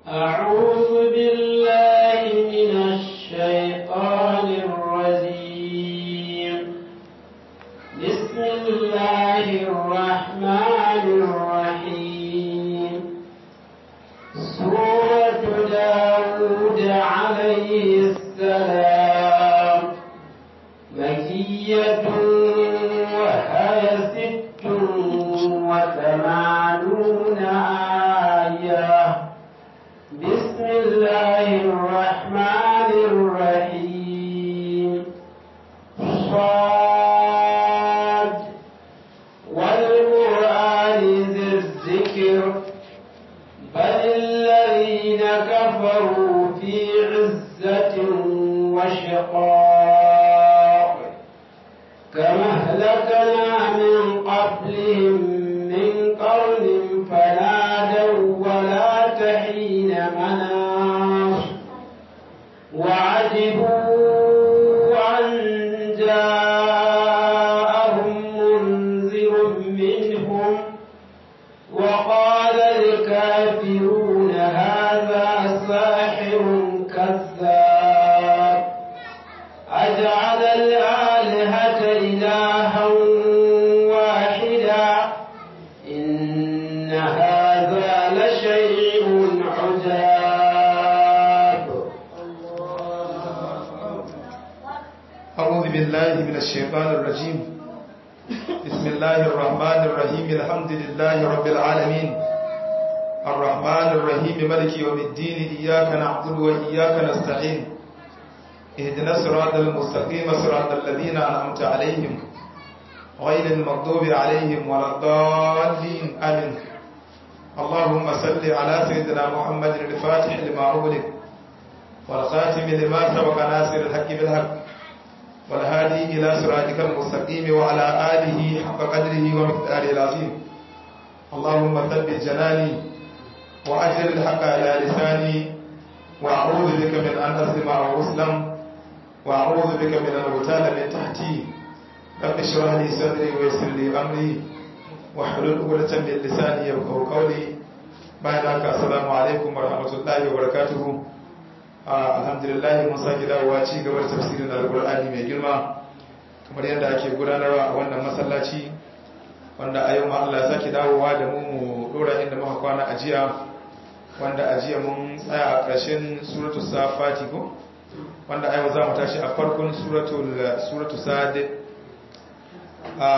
أعوذ بالله من الشيطان الرجيم بسم الله الرحمن الرحيم سورة داود عليه السلام مكية وهي ست وثمانون آية بسم الله الرحمن الرحيم صاد والقرآن ذي الذكر بل الذين كفروا في عزة وشقاق كما أهلكنا من قبلهم من قرن فنادوا ولا تحين مناص وعجبوا أن جاءهم منذر منهم وقال الكافرون هذا ساحر كذاب أجعل الآلهة إلها واحدا إن هذا لشيء عجاب أعوذ بالله من الشيطان الرجيم بسم الله الرحمن الرحيم الحمد لله رب العالمين الرحمن الرحيم ملك يوم الدين إياك نعبد وإياك نستعين اهدنا الصراط المستقيم صراط الذين أنعمت عليهم غير المغضوب عليهم ولا الضالين آمين اللهم صل على سيدنا محمد الفاتح لما أغلق والخاتم لما سبق ناصر الحق بالحق والهادي إلى صراطك المستقيم وعلى آله حق قدره ومقداره العظيم اللهم ثبت جناني وأجر الحق على لساني وأعوذ بك من أن أظلم أو أسلم وأعوذ بك من أن أغتال من تحتي رب اشرح لي صدري ويسر لي أمري واحلل عقدة من لساني يفقهوا قولي bayan haka assalamu alaikum warahmatullahi wabarakatuh alhamdulillah mun sake dawowa ci gaba da tafsirin alkur'ani mai girma kamar yadda ake gudanarwa a wannan masallaci wanda a yau ma Allah ya sake dawowa da mu mu dora inda muka kwana a jiya wanda a jiya mun tsaya a ƙarshen suratul safati ko wanda a yau za mu tashi a farkon suratul suratul sad a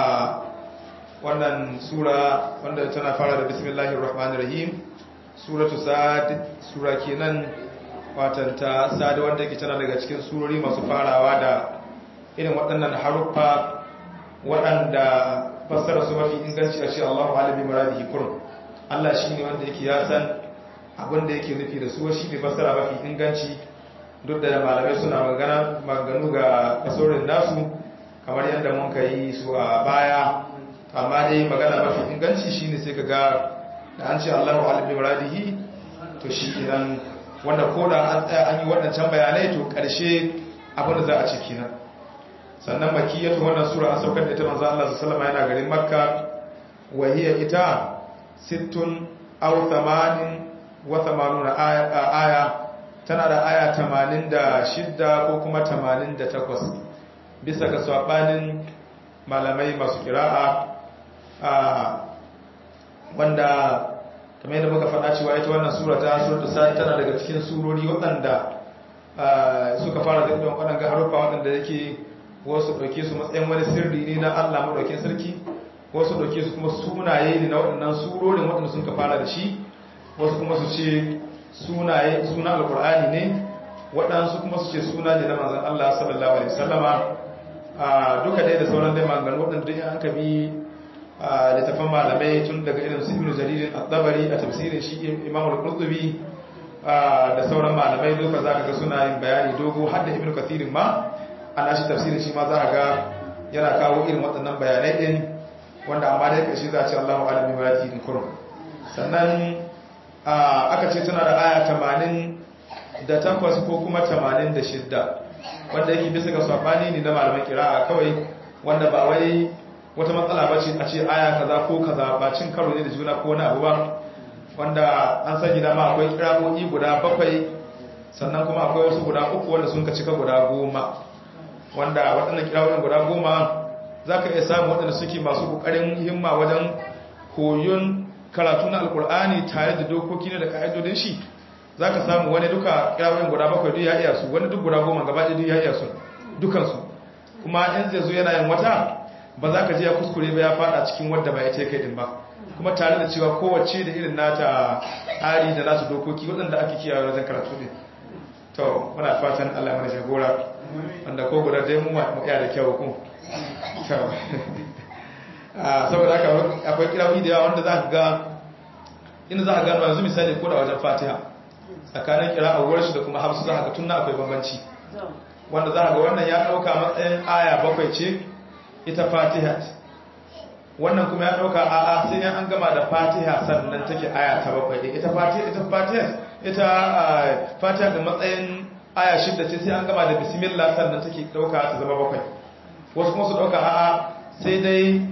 wannan sura wanda tana fara da bismillahir rahmanir rahim suratul sad sura kenan watan ta sada wanda ke tana daga cikin surori masu farawa da irin waɗannan haruffa waɗanda fassara su mafi inganci a shi Allahu alibi muradihi kurum Allah shi ne wanda yake ya san abin da yake nufi da su shi ne fassara mafi inganci duk da malamai suna magana maganu ga kasorin nasu kamar yadda mun ka yi su a baya amma dai magana mafi inganci shine sai ka ga da an ce Allahu alibi muradihi to shi idan wanda ko da an tsaya an yi waɗancan bayanai to ƙarshe abin da za a ciki nan sannan makiyatu wannan sura an saukar da ita manzo Allah sallallahu alaihi yana garin Makka wa hiya ita sittun aw thamanin wa thamanuna aya tana da aya 86 ko kuma 88 bisa ga sabanin malamai masu kira'a wanda kamar yadda muka faɗa cewa ita wannan sura ta suratu sa'id tana daga cikin surori waɗanda suka fara da ɗan waɗanda harufa waɗanda yake wasu ɗauke su matsayin wani sirri ne na Allah maɗaukin sarki wasu ɗauke su kuma sunaye ne na waɗannan surorin waɗanda sun ka fara da shi wasu kuma su ce sunaye suna alƙur'ani ne waɗansu kuma su ce suna ne na manzon Allah sallallahu alaihi wasallama duka dai da sauran dai maganganu waɗanda duk an ka bi littafan malamai tun daga irin su ibnu jaririn at-tabari a tafsirin shi imam al-qurtubi da sauran malamai duka zaka ga suna yin bayani dogo har da ibnu kathirin ma ana shi tafsirin shi ma za ga yana kawo irin waɗannan bayanai din wanda amma dai kashi za a ce Allahu alim bi marati in kurum sannan aka ce tana da aya 80 da takwas ko kuma 86 wanda yake bisa ga sabani ne na malaman kira'a kawai wanda ba wai wata matsala ba ce a ce aya kaza ko kaza ba cin karo ne da juna ko wani abu ba wanda an sani da ma akwai kirawoyi guda bakwai sannan kuma akwai wasu guda uku wanda sun ka cika guda goma wanda waɗannan kirawoyin guda goma za ka iya samun waɗanda suke masu ƙoƙarin himma wajen koyon karatu na alkur'ani tare da dokoki ne da ƙa'idodin shi za ka samu wani duka kirawoyin guda bakwai duk ya iya su wani duk guda goma gaba ɗaya duk ya iya su dukansu kuma in zai zo yana yin wata ba za ka je ya kuskure ba ya fada cikin wadda ba ya ce kai din ba kuma tare da cewa kowace da irin nata tsari da nasu dokoki waɗanda ake kiyaye wajen karatu ne to muna fatan Allah mana jagora wanda ko guda dai mu mu iya da kyau ku saboda haka akwai kirawi da yawa wanda za ka ga inda za ka gano yanzu misali ko da wajen fatiha tsakanin kira a wurin shi da kuma hafsu za ka ga tunna akwai bambanci wanda za ka ga wannan ya ɗauka matsayin aya bakwai ce ita fatiha wannan kuma ya ɗauka a'a sai yan an gama da fatiha sannan take aya ta bakwai ita fatiha ita fatiha ita fatiha da matsayin aya shidda ce sai an gama da bismillah sannan take ɗauka ta zama bakwai wasu kuma su ɗauka a'a sai dai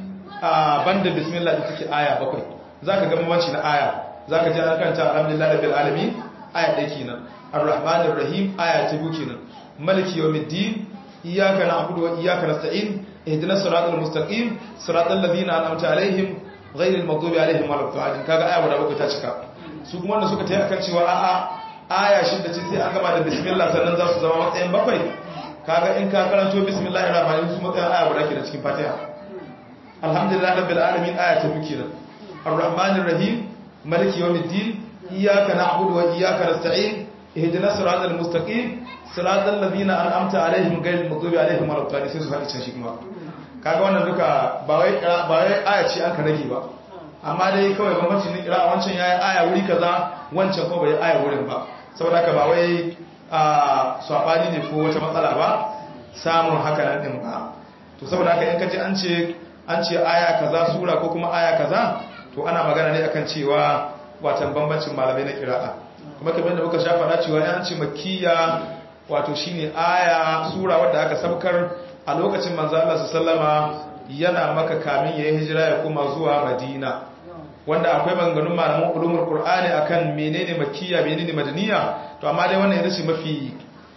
banda bismillah da take aya bakwai za ka gama wanci na aya za ka ji an kanta alhamdulillah rabbil alamin aya ɗaya kenan ar-rahmanir rahim aya ta biyu kenan maliki yawmiddin iyyaka na'budu wa iyyaka nasta'in ihdinas siratal mustaqim siratal ladzina an'amta alaihim ghayril maghdubi alaihim waladdallin kaga aya guda bakwai ta cika su kuma wanda suka tayi akan cewa a'a aya shidda ce sai an gama da bismillah sannan za su zama matsayin bakwai kaga in ka karanto bismillahir rahmanir rahim su matsayin aya guda ke da cikin fatiha alhamdulillah rabbil alamin aya ta biyu kenan arrahmanir rahim maliki yawmiddin iyyaka na'budu wa iyyaka nasta'in ihdinas siratal mustaqim siratal ladzina an'amta alaihim ghayril maghdubi alaihim waladdallin sai su haɗa can shi kuma kaga wannan duka ba wai ba wai aya ce an ka rage ba amma dai kawai bambanci ne kira wancan yayi aya wuri kaza wancan ko bai aya wurin ba saboda haka ba wai a sabani ne ko wata matsala ba samun haka nan din ba to saboda haka in kaje an ce an ce aya kaza sura ko kuma aya kaza to ana magana ne akan cewa watan bambancin malamai na kira'a kuma kamar da muka sha faɗa cewa an ce makkiya wato shine aya sura wadda aka sabkar a lokacin manzo Allah sallama yana maka kamin yayin hijira ya koma zuwa Madina wanda akwai maganganun malaman ulumul qur'ani akan menene makkiya menene madaniya to amma dai wannan ita ce mafi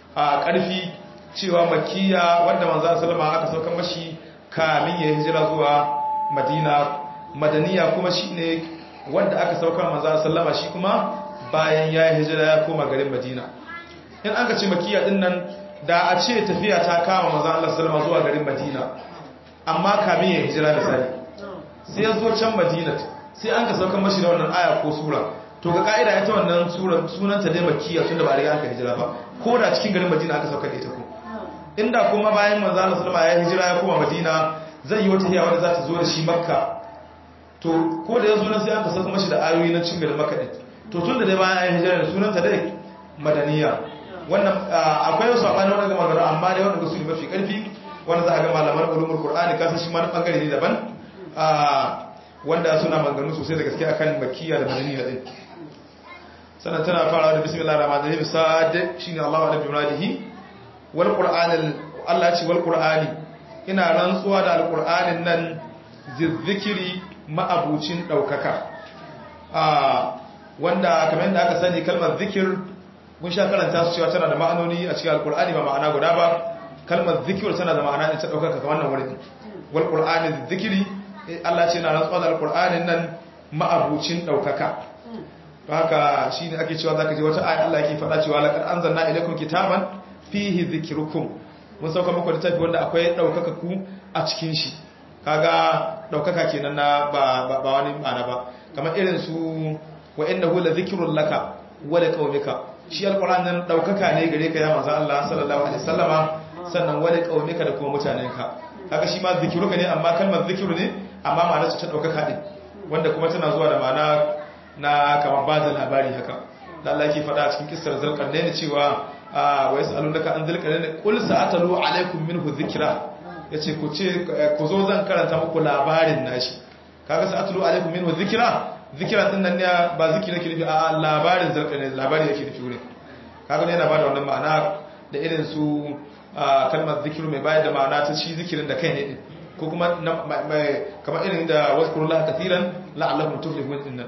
a ƙarfi cewa makkiya wanda manzo sallama aka saukar mashi kamin yayin hijira zuwa Madina madaniya kuma shine wanda aka saukar manzo sallama shi kuma bayan yayin hijira ya koma garin Madina in aka ce makiya din nan da a ce tafiya ta kama maza Allah sallama zuwa garin Madina amma kamin ya hijira da sani sai ya zo can Madina sai an ka saukar mashi da wannan aya ko sura to ga ka'ida ita wannan sura sunanta dai makiya tunda ba a riga aka hijira ba ko da cikin garin Madina aka saukar da ita ko inda kuma bayan manzo Allah sallama ya hijira ya koma Madina zai yi wata hiyawa da za ta zo da shi Makka to ko da ya zo nan sai aka saukar mashi da ayoyi na cikin garin Makka din to tunda dai bayan ya hijira da sunanta dai madaniya wannan akwai wasu abani wanda ga magana amma dai wanda su ne mafi karfi wanda za a ga malaman ulumul qur'ani kasan shi ma na bangare ne daban wanda suna maganganu sosai da gaske akan makkiya da madaniya din sannan tana farawa da bismillahir rahmanir rahim sa'ad shine Allahu ala bimradihi wal qur'anil Allah ya ce wal qur'ani ina rantsuwa da alqur'anin nan zizzikiri ma'abucin daukaka wanda kamar yadda aka sani kalmar zikir mun sha karanta su cewa tana da ma'anoni a cikin alkur'ani ba ma'ana guda ba kalmar zikir tana da ma'ana in ta ɗaukaka kamar nan wurin wal qur'ani zikiri Allah ce na rantsuwa da alkur'anin nan ma'abucin ɗaukaka to haka shine ake cewa zaka je wata aya Allah yake faɗa cewa laqad anzalna ilaykum kitaban fihi dhikrukum mun sauka muku littafi wanda akwai ɗaukaka ku a cikin shi kaga ɗaukaka kenan na ba ba wani ma'ana ba kamar irin su wa innahu la dhikrun laka wa liqaumika shi alquran nan daukaka ne gare ka ya manzo Allah sallallahu alaihi wasallama sannan wa liqaumika da kuma mutanenka kaga shi ma zikiruka ne amma kalmar zikiru ne amma ma'anar ta daukaka din wanda kuma tana zuwa da ma'ana na kamar ba da labari haka da Allah yake faɗa a cikin kissar zulkarnain cewa wa yasalunaka an zulkarnain qul sa'atalu alaikum minhu dhikra yace ku ce ku zo zan karanta muku labarin nashi kaga sa'atalu alaikum minhu dhikra zikiran din nan ne ba zikiri nake nufi a labarin zulkarnain labari yake nufi wurin kaga ne yana bada wannan ma'ana da irin su kalmar zikiru mai bayar da ma'ana ta shi zikirin da kai ne din ko kuma kamar irin da wasu kurullah kathiran la'allakum tuflihun din nan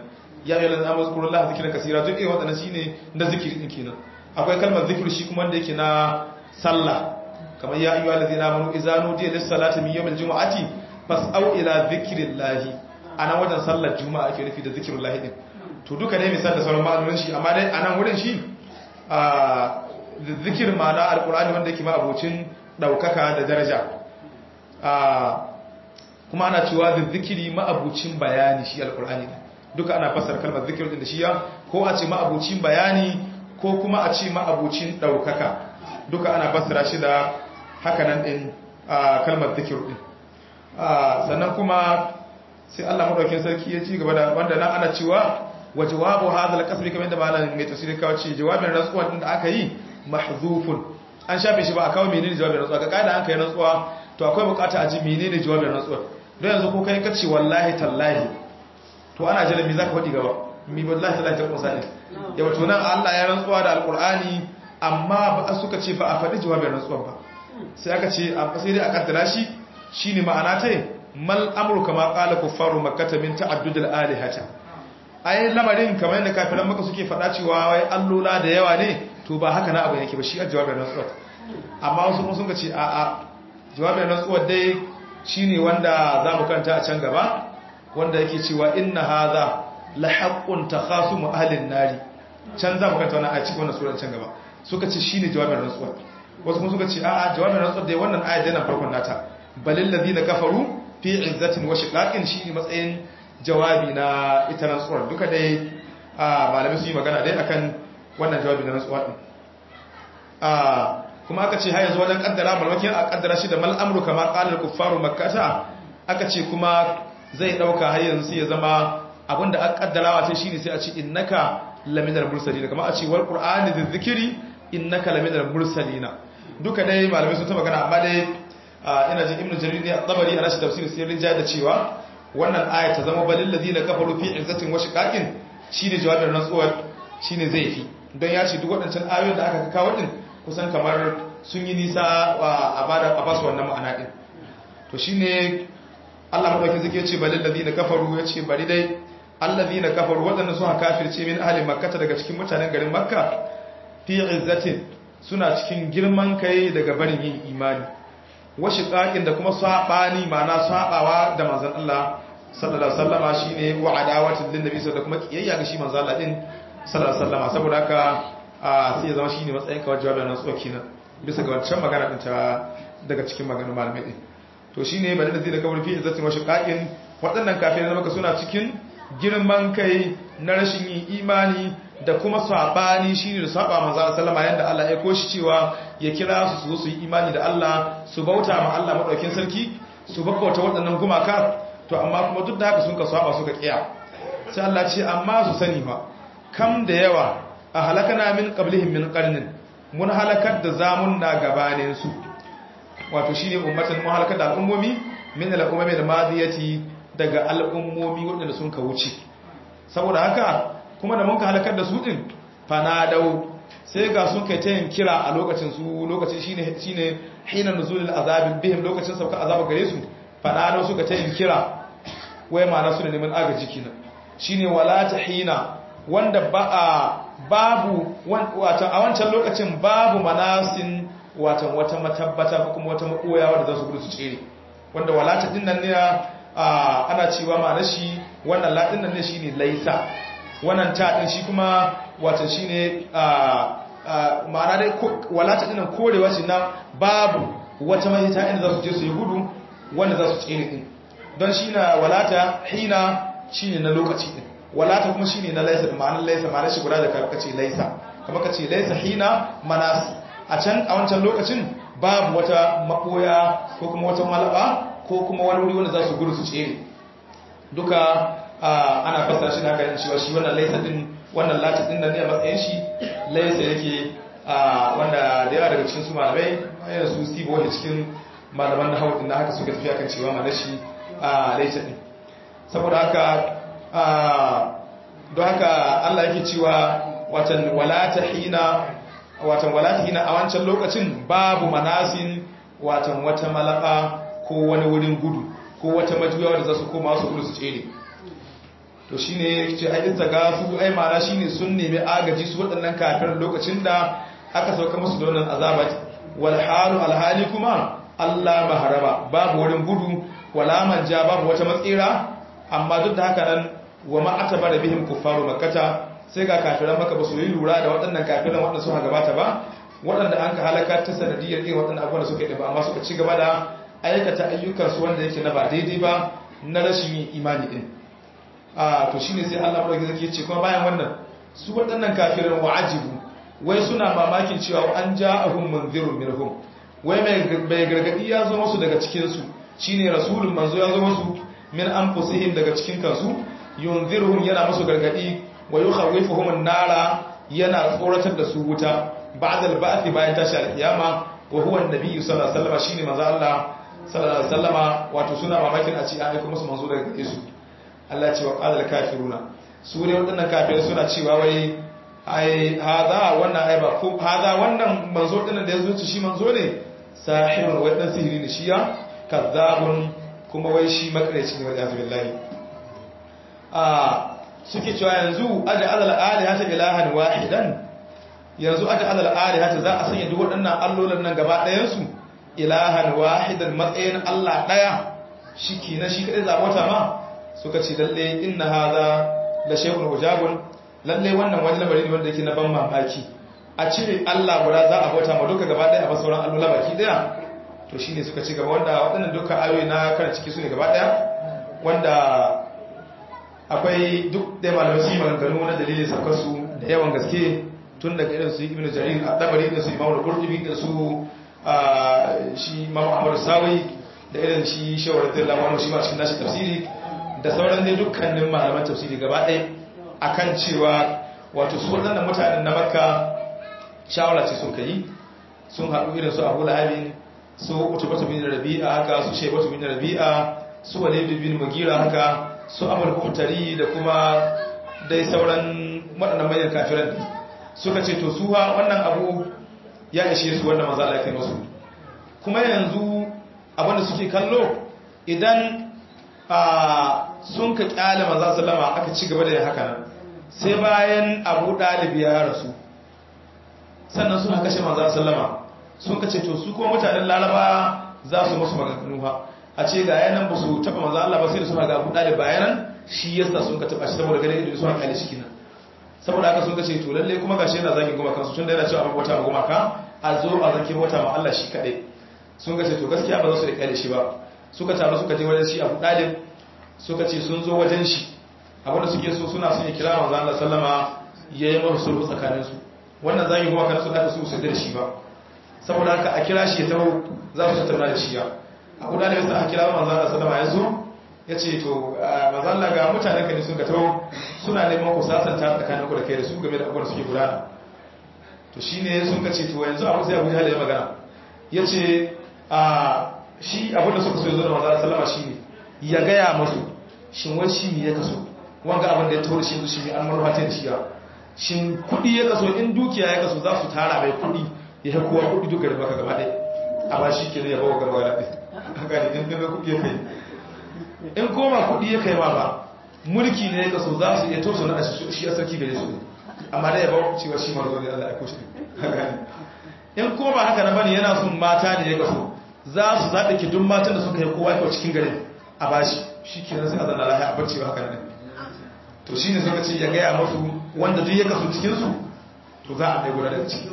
ya yi lalata amur kurun laha zikirin kasira duk irin waɗannan shine na zikiri ɗin kenan akwai kalmar zikiri shi kuma wanda yake na sallah kamar ya ayyuha allazina amanu idza nudiya lis salati min yawmil jumu'ati fas'au ila zikrillahi anan wajen sallar juma'a ake nufi da zikrullahi din to duka dai misal da sauran ma'anonin shi amma dai anan wurin shi a zikir ma'ana alqur'ani wanda yake ma abocin daukaka da daraja a kuma ana cewa da zikiri ma abocin bayani shi alqur'ani duka ana fassara kalmar zikir din da shi ya ko a ce ma abocin bayani ko kuma a ce ma abocin daukaka duka ana fassara shi da hakanan din kalmar zikir din sannan kuma sai Allah madaukakin sarki ya ci gaba da wanda nan ana cewa wa jawabu hadha al-qasmi kamar da malamin mai tafsiri kawo ce jawabin rantsuwa din da aka yi mahzufun an shafe shi ba a kawo menene jawabin rantsuwa ga kaida an kai rantsuwa to akwai bukata a ji menene jawabin rantsuwa don yanzu ko kai kace wallahi tallahi to ana jira me zaka faɗi gaba mi wallahi tallahi ta kusa ne yawa to nan Allah ya rantsuwa da alqur'ani amma ba suka ce ba a faɗi jawabin rantsuwa ba sai aka ce sai dai a kaddara shi shine ma'ana ta mal amru kama qala kuffaru makkah min ta'addud al-alihata ai lamarin kamar yadda kafiran maka suke faɗa cewa wai allola da yawa ne to ba haka na abu yake ba shi a jawabin rantsuwa amma wasu kuma sun ce a a jawabin rantsuwa dai shine wanda za mu kanta a can gaba wanda yake cewa inna hadha la haqqun takhasumu ahli an-nari can za mu kanta wannan a cikin wannan sura can gaba suka ce shine jawabin rantsuwa wasu kuma suka ce a a jawabin rantsuwa dai wannan ayat yana farkon nata balil ladina kafaru fi izzatin wa shiqaqin shine matsayin jawabi na ita rantsuwar duka dai malamai su yi magana dai akan wannan jawabi na rantsuwa din kuma aka ce har yanzu wajen kaddara malmakin a kaddara shi da mal amru kama qalar kuffaru makkata aka ce kuma zai dauka har yanzu sai ya zama abinda aka kaddarawa sai shine sai a ce innaka laminar mursalin kamar a ce wal qur'ani dhikri innaka laminar mursalina duka dai malamai sun ta magana amma dai ina jin ibnu jarir ne at-tabari ana shi tafsir sai rinja da cewa wannan aya ta zama balil ladina kafaru fi izzatin wa shiqaqin shine jawabin rantsuwar shine zai fi don ya ce duk waɗancan ayoyin da aka kawo din kusan kamar sun yi nisa a bada a basu wannan ma'ana din to shine Allah madaukakin zake ce balil ladina kafaru ya ce bari dai alladina kafaru waɗanda suka kafirce min ahli makkah daga cikin mutanen garin makka fi izzatin suna cikin girman kai daga barin yin imani washi ƙaƙin da kuma saɓani ma'ana saɓawa da manzan Allah sallallahu alaihi wasallama shine wa adawatin lin nabi da kuma kiyayya ga shi manzan Allah din sallallahu alaihi wasallama saboda haka sai ya zama shine matsayin kawai jawabin nan tsoki na bisa ga wancan magana din ta daga cikin maganar malamai din to shine bada da zai da kawai fi izzatin wa shiqaqin waɗannan kafirai maka suna cikin girman kai na rashin yin imani da kuma sabani shine da saba manzo sallama yanda Allah ya koshi cewa ya kira su su zo su yi imani da Allah su bauta ma Allah madaukin sarki su babbauta waɗannan gumaka to amma kuma duk da haka sun ka saba suka kiya sai Allah ce amma su sani fa kam da yawa a halakana min qablihim min qarnin mun halakar da zamun na gabanin su wato shine ummatan mun halakar da al'ummomi min al'ummami al-madiyati daga al'ummomi waɗanda sun ka wuce saboda haka kuma da mun ka halakar da su din fanadau sai ga sun kai ta yin kira a lokacin su lokacin shine shine hina nuzulul azabin bihim lokacin sauka azaba gare su fanadau suka ta yin kira wai ma na su da neman agaji kina shine wala hina wanda ba a babu watan a wancan lokacin babu manasin watan wata matabbata ko kuma wata makoya wanda za su gudu su tsere wanda walata din nan ne ana cewa ma na shi wannan latin nan ne shine laisa wannan ta din shi kuma watan shine ma'ana dai walata dinan korewa shi na babu wata mahita inda za su je su yi gudu wanda za su tsere din don shi na walata hina shine na lokaci din walata kuma shine na laisa da ma'anar laisa ma'anar shi guda da karkace laisa kamar ka ce laisa hina manasi a can a wancan lokacin babu wata maboya ko kuma wata malaba ko kuma wani wuri wanda za su gudu su tsere duka ana fasa shi da haka yin cewa shi wannan laisa din wannan lati din da ne a matsayin shi laisa yake wanda da yawa daga cikin su malamai yana su steve wanda cikin malaman na haudin na haka suka tafi akan cewa mana shi laisa din saboda haka don haka Allah yake cewa watan walata hina watan walata hina a wancan lokacin babu manasin watan wata malaba ko wani wurin gudu ko wata majuya wanda za su koma su gudu su tsere to shine ce ai istagafu ai ma'ana shine sun nemi agaji su waɗannan kafirin lokacin da aka sauka musu da wannan azabat wal halu al hali kuma Allah maharaba babu wurin gudu wala manja babu wata matsira amma duk da haka nan wa ma atabara bihim kuffaru makkata sai ga kafiran maka ba su yi lura da waɗannan kafiran waɗanda suka gabata ba waɗanda an ka halaka ta sanadiyar irin waɗannan abubuwan da suka yi ba amma suka ci gaba da aikata ayyukansu wanda yake na ba daidai ba na rashin yin imani din a to shine sai Allah madaukakin sarki ce kuma bayan wannan su waɗannan kafirin wa'ajibu wai suna mamakin cewa an ja'ahum munzirun minhum wai mai gargadi ya zo musu daga cikin su shine rasulun manzo ya zo musu min anfusihim daga cikin kansu yunziruhum yana musu gargadi wa yukhawifuhum an-nara yana tsoratar da su wuta ba'da al-ba'th bayan tashi al-qiyama wa huwa an-nabi sallallahu alaihi wasallam shine manzo Allah sallallahu alaihi wasallama wato suna mamakin a ce an aika musu manzo daga gare su Allah ce wa qala al-kafiruna su ne wadannan kafirai suna cewa wai ai hada wannan ai ba ko hada wannan manzo din da yazo ci shi manzo ne sahirun wai dan sihiri ne shi ya kazzabun kuma wai shi makareci ne wa billahi a suke cewa yanzu aja alal alihata ilahan wahidan yanzu aja alal alihata za a sanya duk waɗannan allolin nan gaba ɗayan su ilahan wahidan matsayin Allah ɗaya shike na shi kadai zabota ma suka ce lalle inna hadha la shay'un ujabun lalle wannan wani lamari ne wanda yake na ban mamaki a cire Allah guda za a bauta ma duka gaba ɗaya a ba sauran allola baki ɗaya to shine suka ci gaba wanda waɗannan duka ayoyi na kan ciki su ne gaba ɗaya wanda akwai duk da malamai su yi maganganu na dalilin saukarsu da yawan gaske tun daga irin su ibn jarir a dabari da su imam al-qurtubi da su shi imam ahmad sawi da irin shi shawar da lawan shi ma cikin nashi tafsiri da sauran dai dukkanin malaman tafsiri gaba ɗaya akan cewa wato su waɗannan mutanen na makka shawara ce sun kai sun haɗu irin su abu lahabin su utubatu bin rabi'a haka su shaibatu bin rabi'a su walid bin mugira haka su amur kuhtari da kuma dai sauran waɗannan manyan kafiran suka ce to su ha wannan abu ya ishe su wannan maza Allah kai masu kuma yanzu abinda suke kallo idan sun ka kyale maza sallama aka ci gaba da yin haka nan sai bayan abu ɗalibi ya rasu sannan suna kashe maza sallama sun ka ce to su kuma mutanen laraba za su musu maganganu ha a ce ga yanan ba su taba maza Allah ba sai da suna ga buɗa da bayanan shi yasa sun ka taba shi saboda ganin ido suna kyale shi kenan saboda haka sun ka ce to lalle kuma gashi yana zagin goma kansu tun da yana cewa abu wata goma ka a zo a zaki wata ma Allah shi kaɗai sun ka ce to gaskiya ba za su da kyale shi ba suka taru suka je wajen shi abu ɗalib suka ce sun zo wajen shi abinda suke so suna son ya kira manzo Allah sallama ya yi masu sulhu tsakaninsu wannan zagin goma kansu da su su da shi ba saboda haka a kira shi ya taho za su tattauna da shi ya abu da yasa aka kira manzo Allah sallama ya zo ya ce to manzo Allah ga mutanen ka ne sun ka taho suna neman ku sasanta tsakanin ku da kai da su game da abubuwan suke gudana to shine sun ka ce to yanzu abu sai Abu Jahl ya magana yace a shi abin da suka so ya zo da manzo Allah sallama shine ya gaya masu shin wai shi ne ya kaso wanga abin da ya taho shi shi ne an marfa ta shi ya shin kudi ya kaso in dukiya ya kaso za su tara mai kudi ya kowa kudi duka da baka gaba ɗaya a ba shi ke ne ya bawa gaba ɗaya haka ne in gaba kudi ya kai in koma kudi ya kai ma ba mulki ne ya kaso za su iya toso na shi a sarki gare su amma da ya bawa cewa shi marzo ne Allah ya kushe haka ne in koma haka na bane yana son mata ne ya kaso za su zaɓe ki duk matan da suka yi kowa kyau cikin garin a bashi shi ke nan sai a zanna lahiya a barci ba haka ne to shi ne suka ce ya gaya masu wanda duk ya kaso cikinsu to za a mai guda daga ciki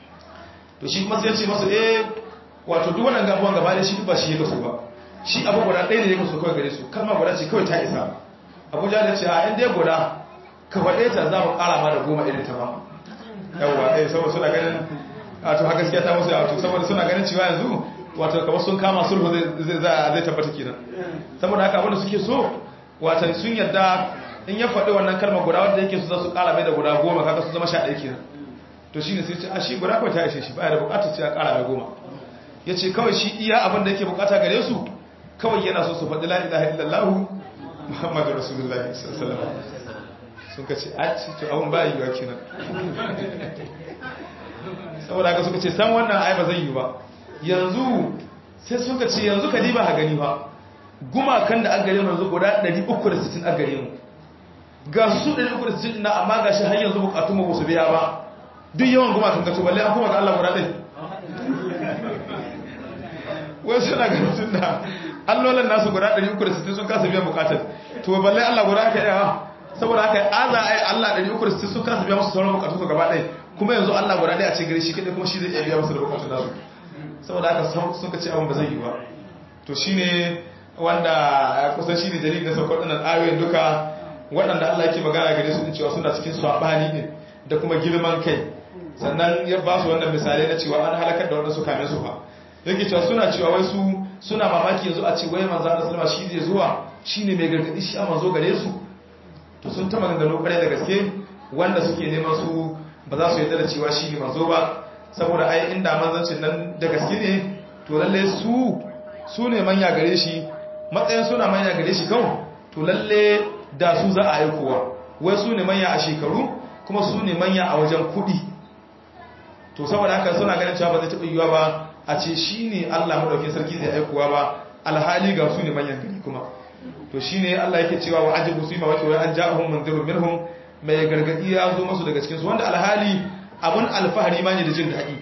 to shi kuma sai ce masu eh wato duk wannan gabuwan gaba da shi ba shi ya kaso ba shi abu guda ɗaya ne ya kaso kawai gare su kalma guda ce kawai ta isa abuja da ce a inda ya guda ka faɗe ta za mu ƙara ma da goma irin ta ba yawwa ɗaya saboda suna ganin wato haka gaskiya ta musu wato saboda suna ganin cewa yanzu wato kamar sun kama sulhu zai tabbata kenan saboda haka abinda suke so watan sun yarda in ya faɗi wannan kalmar guda wanda yake su za su ƙara mai da guda goma kaga su zama sha ɗaya kenan to shine sai ce a shi guda kawai ta ishe shi baya da bukatar sai ya ƙara mai goma ya ce kawai shi iya abin da yake bukata gare su kawai yana so su faɗi la ilaha illallah muhammadu rasulullah sallallahu alaihi sun ka ce a ce to abun ba yiwa kenan saboda haka suka ce san wannan ai ba zai yi ba yanzu sai suka ce yanzu ka diba ha gani ba gumakan da an gare mu yanzu guda 360 an gare mu ga su 360 na amma ga shi har yanzu bukatun mu su biya ba duk yawan goma kan kato balle an kuma ga Allah guda ɗai wai suna ganin tun da allolan nasu guda 360 sun kasa biyan bukatar to balle Allah guda aka yawa saboda haka aza ai Allah 360 sun kasa biya musu sauran bukatun su gaba ɗaya kuma yanzu Allah guda ɗaya a cikin gari shi kadai kuma shi zai iya biya musu da bukatun nasu saboda haka sun ka ce abin ba zai yi ba to shine wanda kusan shi ne dalilin da saukar ɗanan ayoyin duka waɗanda Allah yake magana gare su cewa suna cikin saɓani ne da kuma girman kai sannan ya ba su wannan misalai na cewa an halakar da wanda su kame su ba yake cewa suna cewa wai su suna mamaki yanzu a ce wai manzo Allah sallama shi zai zuwa shine mai gargadi shi a manzo gare su to sun ta maganganu kare da gaske wanda suke neman su ba za su yarda da cewa shi ne manzo ba saboda ai inda manzancin nan da gaske ne to lalle su su ne manya gare shi matsayin suna manya gare shi kawai to lalle da su za a yi kowa wai su ne manya a shekaru kuma su ne manya a wajen kudi to saboda haka suna ganin cewa ba zai taɓa yiwuwa ba a ce shi ne allah maɗaukin sarki zai aikowa ba alhali ga su ne manyan gari kuma to shi ne allah yake cewa wa ajibu su yi mawaki wai an ja'ahun manzirun minhum mai gargaɗi ya zo masu daga cikinsu wanda alhali abun alfahari ma ne da jin daɗi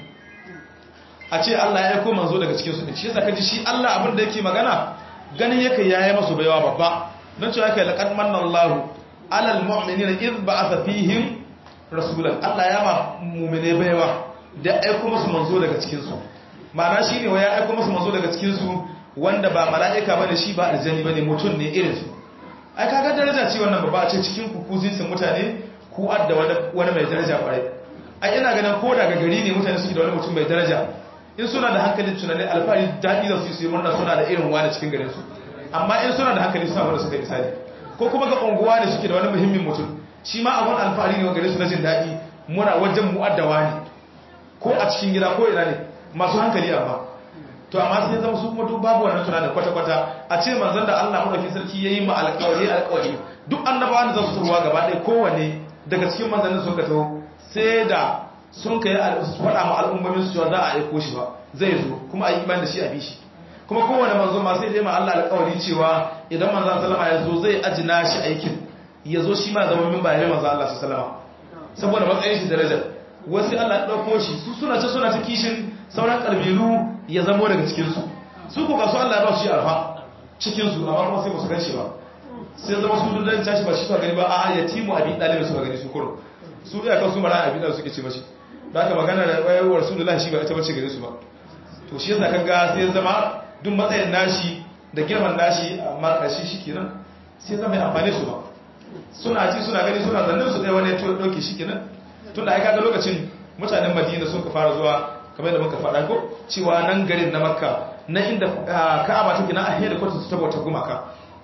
a ce allah ya aiko manzo daga cikinsu ne shi yasa kaji shi allah abin da yake magana ganin yake yayi masu baiwa babba don cewa yake laqad manna Allahu alal mu'minina idh ba'atha fihim rasulan Allah ya ma mu'mine baiwa da aiko musu manzo daga cikin su ma'ana shine waya aiko musu manzo daga cikin su wanda ba mala'ika bane shi ba aljani bane mutum ne irin su ai kaga daraja ce wannan babba a ce cikin ku kuzin sun mutane ku adda wani mai daraja kwarai ai ina ganin ko daga gari ne mutane suke da wani mutum mai daraja in suna da hankalin tunanin alfahari daɗi da su yi murna suna da irin wani cikin garin su amma in suna da hankali suna wanda suka misali ko kuma ga unguwa ne suke da wani muhimmin mutum shi ma abun alfahari ne gare su na jin daɗi muna wajen mu'addawa ne ko a cikin gida ko ina ne masu hankali amma to amma sai zama su kuma duk babu wannan tunanin kwata-kwata a ce manzon da Allah madaukakin sarki yayi ma alƙawari alƙawari duk annabawan da za su turwa gaba ɗaya kowanne daga cikin manzannin sun ka taho sai da sun kai faɗa ma al'ummomin su cewa za a aiko shi ba zai zo kuma a yi iman da shi a bi shi kuma kowane manzo ma sai dai ma Allah alƙawari cewa idan manzo sallama ya zo zai ajina shi aikin ya zo shi ma zama min bayan manzo Allah sallama saboda matsayin shi darajar wasu Allah ya dauko shi su suna ce suna ta kishin sauran kalbilu ya zamo daga cikin su su ko ga su Allah ya ba su shi alfa cikin su amma kuma sai ba su ganshi ba sai zama su dudan tashi ba shi su gani ba a yatimu abi dalib su gani su kuro su iya kan su mara abi dalib suke ce mashi da aka magana da wayewar rasulullahi shi ba ita bace gare su ba to shi yasa kaga sai zama duk matsayin nashi da girman nashi amma kashi shi kenan sai zama ya amfane su ba suna ci suna gani suna zannin su ɗaya wani ya ɗauke shi kenan tun da aika ga lokacin mutanen madina sun ka fara zuwa kamar da muka faɗa ko cewa nan garin na makka na inda ka'aba take na ahiyar da kwata su ta bauta gumaka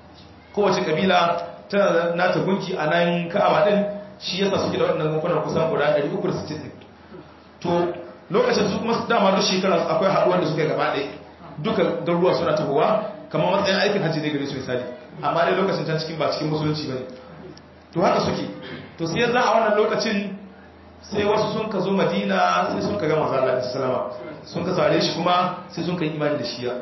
kowace kabila tana nata gunki a nan ka'aba din shi yasa suke da waɗannan gunkunan kusan guda 360 to lokacin su kuma dama duk shekara akwai haɗuwar da suka gaba ɗaya duka garuruwa suna tahowa kamar matsayin aikin hajji ne gare su misali amma dai lokacin can cikin ba cikin musulunci ba ne to haka suke to sai za a wannan lokacin sai wasu sun ka zo madina sai sun ka gama zala da salama sun ka sare shi kuma sai sun ka yi imani da shiya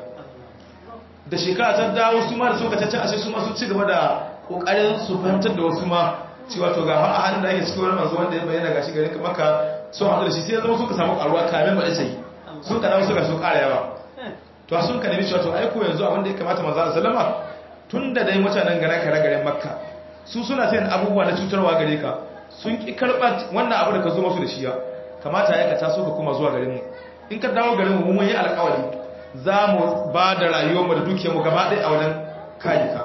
da shekara ta dawo su ma da sun ka cancan ashe su ma sun ci gaba da kokarin su fahimtar da wasu ma cewa to ga a halin da ake cikin wani manzo wanda ya bayyana gashi gare ka maka sun haɗu da shi sai ya zama suka samu karuwa kamin ba sai sun ka dawo suka sun ƙara yawa to sun ka nemi cewa to aiko yanzu abin da ya kamata manzo Allah sallama tun da dai mutanen gare ka garen makka su suna sayin abubuwa na cutarwa gare ka sun ki karɓa wannan abu da ka zo masu da shi ya kamata ya ka taso ka kuma zuwa garin mu in ka dawo garin mu mun yi alƙawari za mu ba da rayuwarmu da dukiyarmu gaba ɗaya a wajen kayyuka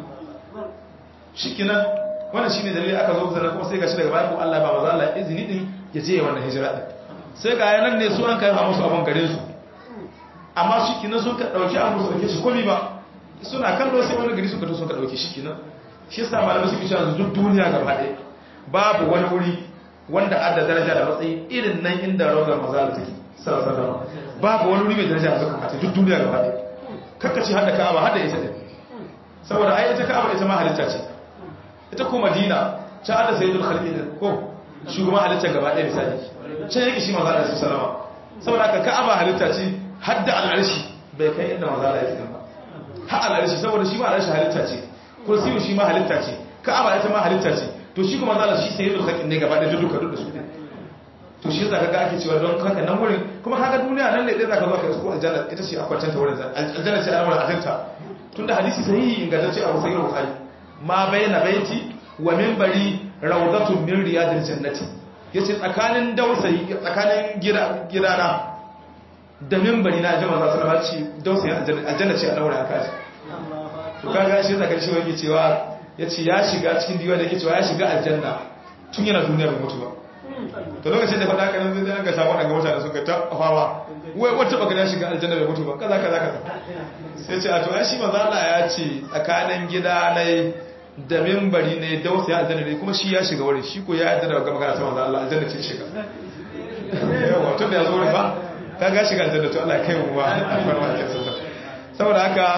shikenan wannan shine dalili aka zo sannan kuma sai gashi daga baya ko Allah ba maza Allah izini din ya je wannan hijira din sai ga yanan ne su an kai musu abun gare su amma shikenan sun ka dauki abu su dauke shi komai ba suna kallo sai wani gari suka to suka dauke shi kenan shi yasa malamai suke cewa duk duniya gaba ɗaya babu wani wuri wanda adda daraja da matsayi irin nan inda rawar maza Allah take sallallahu alaihi wasallam babu wani wuri mai daraja da suka mata duk duniya gaba ɗaya kakkace hada Ka'aba hada ita din saboda ai ita Ka'aba ita ma halitta ce ita ko madina ta hada sayyidul khalqi din ko shugaban halittar gaba ɗaya misali can yake shi manzo Allah sallama saboda haka ka'aba halitta ce hadda al'arshi bai kai inda manzo Allah yake ba har al'arshi saboda shi ma al'arshi halitta ce kursiyu shi ma halitta ce ka'aba ita ma halitta ce to shi kuma zalla shi sayyidul khalqin ne gaba da duka duk da su to shi zaka ga ake cewa don haka nan wurin kuma kaga duniya nan ne dai zaka zo ka isko aljanna ita ce akwai canta wurin aljanna ce al'amuran ajanta tunda hadisi sahihi ingantacce a sahih bukhari ma bayna baiti wa minbari rawdatun min riyadil jannati yace tsakanin dausayi tsakanin gidana da minbari na jama'a sallallahu alaihi wasallam dausayi aljanna ce al'amuran akaji to kaga shi zaka shi wani cewa yace ya shiga cikin diwa da yake cewa ya shiga aljanna tun yana duniya bai mutu ba to lokacin da faɗa haka nan zai ga samu daga mutane suka ta fawa wai wata baka ya shiga aljanna bai mutu ba kaza kaza kaza sai ce a to ai shi manzo Allah ya ce tsakanin gida ne da minbari ne da wasu ya aljanna ne kuma shi ya shiga wurin shi ko ya yarda da ga magana ta manzo Allah aljanna ce shiga yawa tun da ya zo wurin ba kaga shiga aljanna to Allah ya kai mu ba alfarma ke saboda haka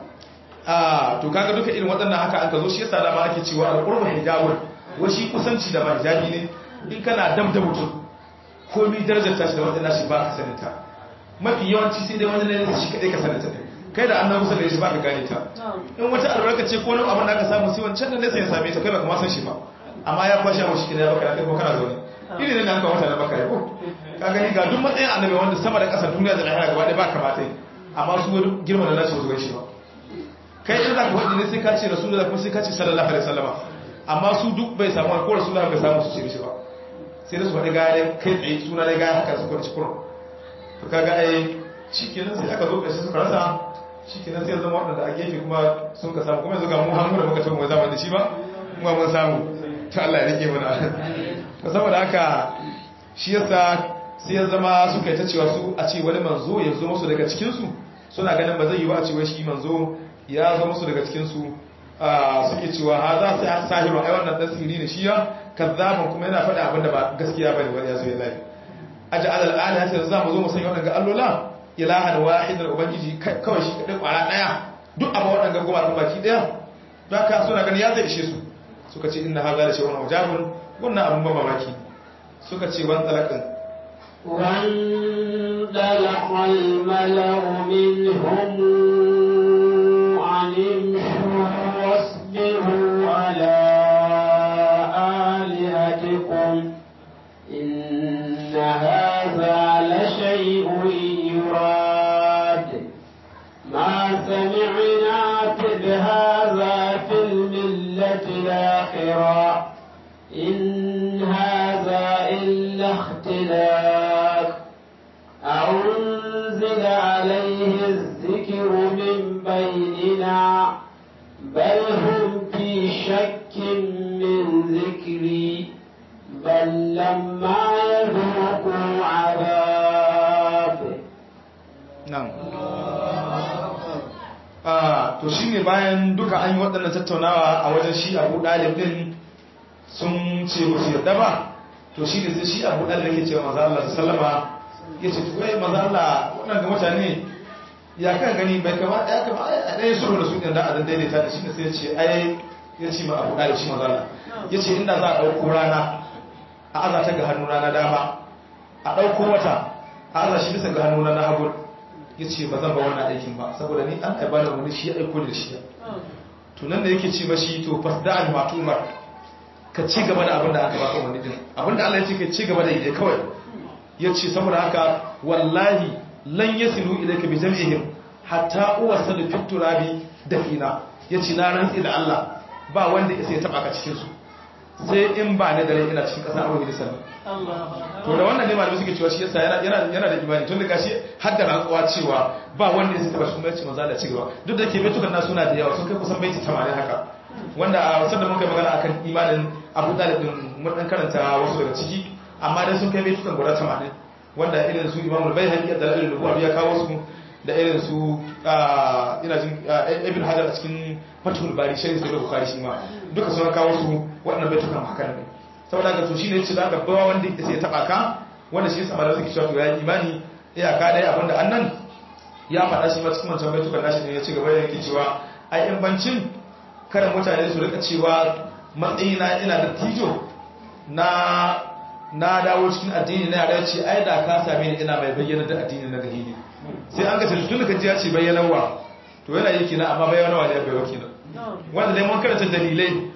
a to kaga duka irin waɗannan haka an ka zo shi yasa da ma ake cewa al-qurbu hijabun wa shi kusanci da ba hijabi ne in kana dam da mutum komi darajar tashi da waɗanda shi ba ka saninta mafi yawanci sai dai wani ne shi kaɗai ka saninta ne kai da annan kusa da shi ba ka gane ta in wata albarka ce ko nan abin da aka samu sai wancan da nesa ya same ta kai ba kuma san shi ba amma ya kwashe mu shi kina ya baka kai ko kana zaune iri ne nan ka wata da baka ko ka gani ga duk matsayin annabi wanda sama da ƙasa duniya da lahira gaba ɗaya ba kamata amma su wani girma da nashi wasu shi ba kai in za ka faɗi ne sai ka ce rasulullah kuma sai ka ce sallallahu alaihi wasallama amma su duk bai samu ko rasulullah bai samu su ce shi ba sai da su faɗi gaya kai tsaye suna da gaya haka su kwanci kurum to kaga ai shi kenan sai aka zo ƙarshe suka rasa shi kenan sai zama waɗanda a gefe kuma sun ka samu kuma yanzu ga mu hannu da muka tafi mai zama da shi ba kuma mun samu ta Allah ya rike mana to saboda haka shi yasa sai ya zama suka yi ta cewa su a ce wani manzo ya zo musu daga cikin su suna ganin ba zai yi ba a ce wai shi manzo ya zo musu daga cikin su suke cewa ha za su sahiru ai wannan dan sihiri ne shi ya kazzaban kuma yana faɗa abinda ba gaskiya bane wani ya zo ya lafi aj'al al-ala sai za mu zo mu sanya wannan ga allola ilahan wahidan ubangiji kawai shi kadai kwara daya duk abin waɗanda goma ɗin baki daya don haka suna gani ya zai ishe su suka ce inna haza da shi wani ujabun wannan abin ba mamaki suka ce wani talakin وانطلق الملأ منهم أن امشوا واصبروا على آلهتكم إن هذا لشيء يراد ما سمعنا بهذا في الملة الآخرة إن هذا إلا اختلاق أنزل عليه الذكر من بيننا بل هم في شك من ذكري بل لما يذوقوا عذاب nan to shi ne bayan duka an yi waɗannan tattaunawa a wajen shi abu ɗalib ɗin sun ce musu yadda ba to shi ne sai shi abu ɗalib yake cewa maza Allah sallama ya ce tuwai maza Allah waɗanda mutane ya kan gani bai kama ya kama a ɗaya sulhu da su ɗin da a dan daidaita da shi ne sai ya ce ai ya ce ma abu ɗalib shi maza Allah ya ce inda za a ɗauko rana a aza ta ga hannu rana dama a ɗauko wata a aza shi bisa ga hannu na hagu ya ce ba zan ba wannan aikin ba saboda ni an aiba da wani shi ya aiko da shi tunan da yake ce mashi to fasda al matumar ka ci gaba da abin da aka baka wani din abin da Allah ya ce ka ci gaba da yi kawai ya ce saboda haka wallahi lan yasilu ilayka bi jam'ihim hatta uwasadu fit turabi dafina ya ce na rantsi da Allah ba wanda ya sai taba ka cikin su sai in ba ne da rai ina cikin ƙasa abu da sannan to da wannan ne malamai suke cewa shi yasa yana yana yana da imani tun da gashi har da rantsuwa cewa ba wanda ya taba shi mai manzo da cigaba duk da ke baitukan na suna da yawa sun kai kusan baiti 80 haka wanda a wasan da muka yi magana akan imanin Abu Talib din mun dan karanta wasu daga ciki amma dai sun kai baitukan guda 80 wanda irin su Imam al-Baihaqi da Dalil Nubuwa ya kawo su da irin su ina jin Ibn Hajar a cikin Fathul Bari Sharh Sahih Bukhari shi ma duka sun kawo su waɗannan baitukan haka ne saboda haka to shine yace da aka bawa wanda yake sai taba ka wanda shi yasa malamin suke cewa to ya imani iyaka dai abinda annan ya faɗa shi ma cikin wancan baitukan nashi ne ya ci gaba da yake cewa ai in bancin kada mutane su rika cewa matsayina ina da tijo na na dawo cikin addini na yara ce ai da ka same ni ina mai bayyana da addini na gari ne sai an ka ce tun da ka ji ya ce bayyanarwa to yana yi kina amma bayyanarwa ne bai waki na wanda dai mun karanta dalilai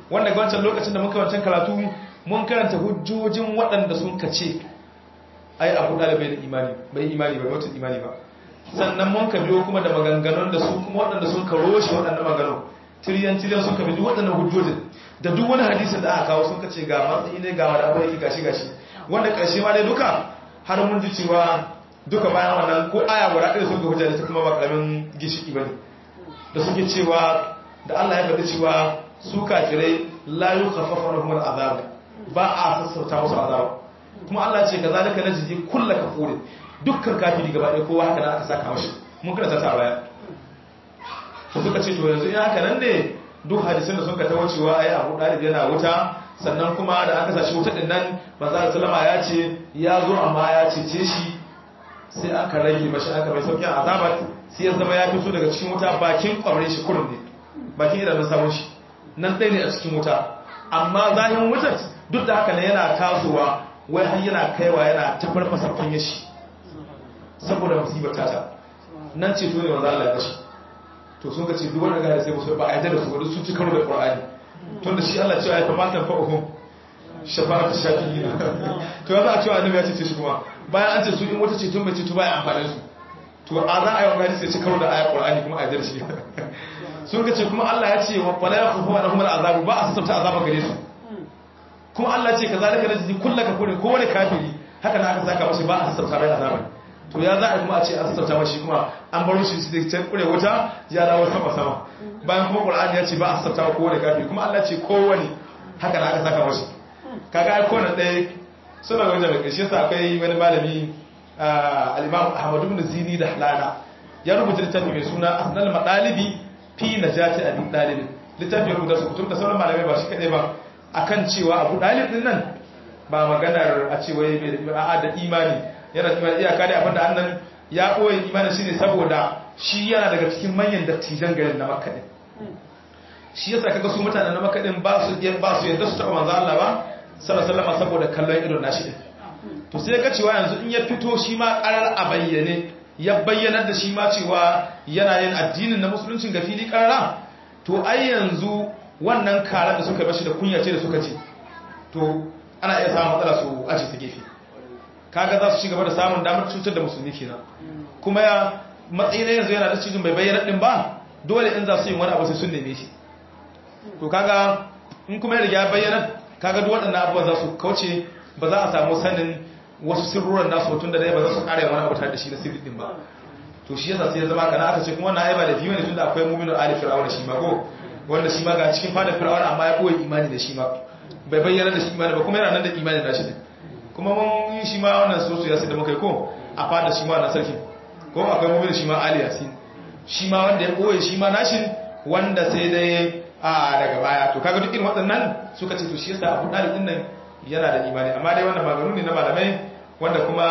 wanda ga wancan lokacin da muka wancan karatu mun karanta hujjojin waɗanda sun kace ai abu ɗalibai da imani bai imani ba mutum imani ba sannan mun ka biyo kuma da maganganun da su kuma waɗanda sun ka roshe waɗannan maganganun tiriyan tiriyan sun ka bi duk waɗannan hujjojin da duk wani hadisin da aka kawo sun ka ce ga matsayi ne ga wani abu yake gashi gashi wanda ƙarshe ma dai duka har mun ji cewa duka bayan wannan ko aya guda ɗaya sun ga hujja da ta kuma ba ƙaramin gishiki ba ne da suke cewa da Allah ya faɗi cewa su kafirai la yukhaffafu lahum al'azab ba a sassauta musu azaba kuma Allah ce kazalika najzi kullu kafurin dukkan kafiri gaba ɗaya kowa haka nan aka saka mashi mun karanta ta baya to suka ce to yanzu in haka nan ne duk hadisin da suka tawo cewa ai Abu Dalib yana wuta sannan kuma da aka sashi wuta din nan manzo sallama ya ce ya zo amma ya cece shi sai aka rage mashi aka mai sauƙin azabat sai ya zama ya fito daga cikin wuta bakin kwamre shi kurun ne bakin idanun samun shi nan ɗaya ne a cikin wuta amma zahin wutar duk da haka ne yana tasowa wai har yana kaiwa yana tafar masa kunya shi saboda musibar tata nan ce to ne wanda Allah ya kashi to sun ka ce duk wanda ga sai musu ba a yarda da su wadda sun ci karo da Qur'ani tun da shi Allah cewa ya kamata fa uhum shafa'atu shafi'in to ya za a cewa annabi ya ce shi kuma bayan an ce su in wata ce tun bai ce to baya amfani su to a za a yi wa hadisi ya ci karo da ayar Qur'ani kuma a yarda da shi sun ka ce kuma Allah ya ce wa fala yakhufu anhum al'azab ba a sassauta azaba gare su kuma Allah ce kazalika najzi kullu kafirin ko wani kafiri haka na aka saka mashi ba a sassauta bai azaba to ya za a kuma a ce an sassauta mashi kuma an baro shi su da can kure wuta ya dawo sama sama bayan kuma Qur'ani ya ce ba a sassauta ko wani kafiri kuma Allah ce ko wani haka na aka saka mashi kaga ai kowane ɗaya suna wajen da ƙarshe sa akwai wani malami al-Imam Ahmad ibn Zini da Halana ya rubuta littafi mai suna Asnal Madalibi fi najati abin dalibin littafin rubuta su kutum da sauran malamai ba shi kaɗai ba akan cewa abu dalibin nan ba maganar a cewa ya bai a'a da imani yana imani iyaka da abinda annan ya ɓoye imani shine saboda shi yana daga cikin manyan dattijan garin na makka din shi yasa kaga su mutanen na makka din ba su ba su yadda su taɓa manzo Allah ba sallallahu alaihi saboda kallon idon nashi din to sai ga cewa yanzu in ya fito shi ma karar a bayyane ya bayyanar da shi ma cewa yana yin addinin na musuluncin ga fili karara to ai yanzu wannan karar da suka bashi da kunya ce da suka ce to ana iya samun matsala su aji ta gefe kaga za su ci gaba da samun damar cutar da musulmi kenan kuma ya matsayi na yanzu yana da cikin bai bayyana din ba dole in za su yi wani abu sai sun neme shi to kaga in kuma ya riga bayyana kaga duk waɗannan abubuwan za su kauce ba za a samu sanin wasu sirruran nasu tun da dai ba za su kare wani abu tare da shi na sirri din ba to shi yasa sai ya zama kana aka ce kuma wannan aiba da fiye ne tunda akwai mu'minu ali fir'auna shi ma ko wanda shi ma ga cikin fadar fir'auna amma ya koyi imani da shi ma bai bayyana da shi imani ba kuma yana nan da imani da shi din kuma mun yi shi ma wannan sosu ya sai da muka yi ko a fadar shi ma wannan sarkin ko akwai mu'minu shi ma ali yasin shi ma wanda ya koyi shi ma nashin wanda sai dai a daga baya to kaga duk irin waɗannan suka ce to shi yasa abu dalibin nan yana da imani amma dai wannan maganu ne na malamai wanda kuma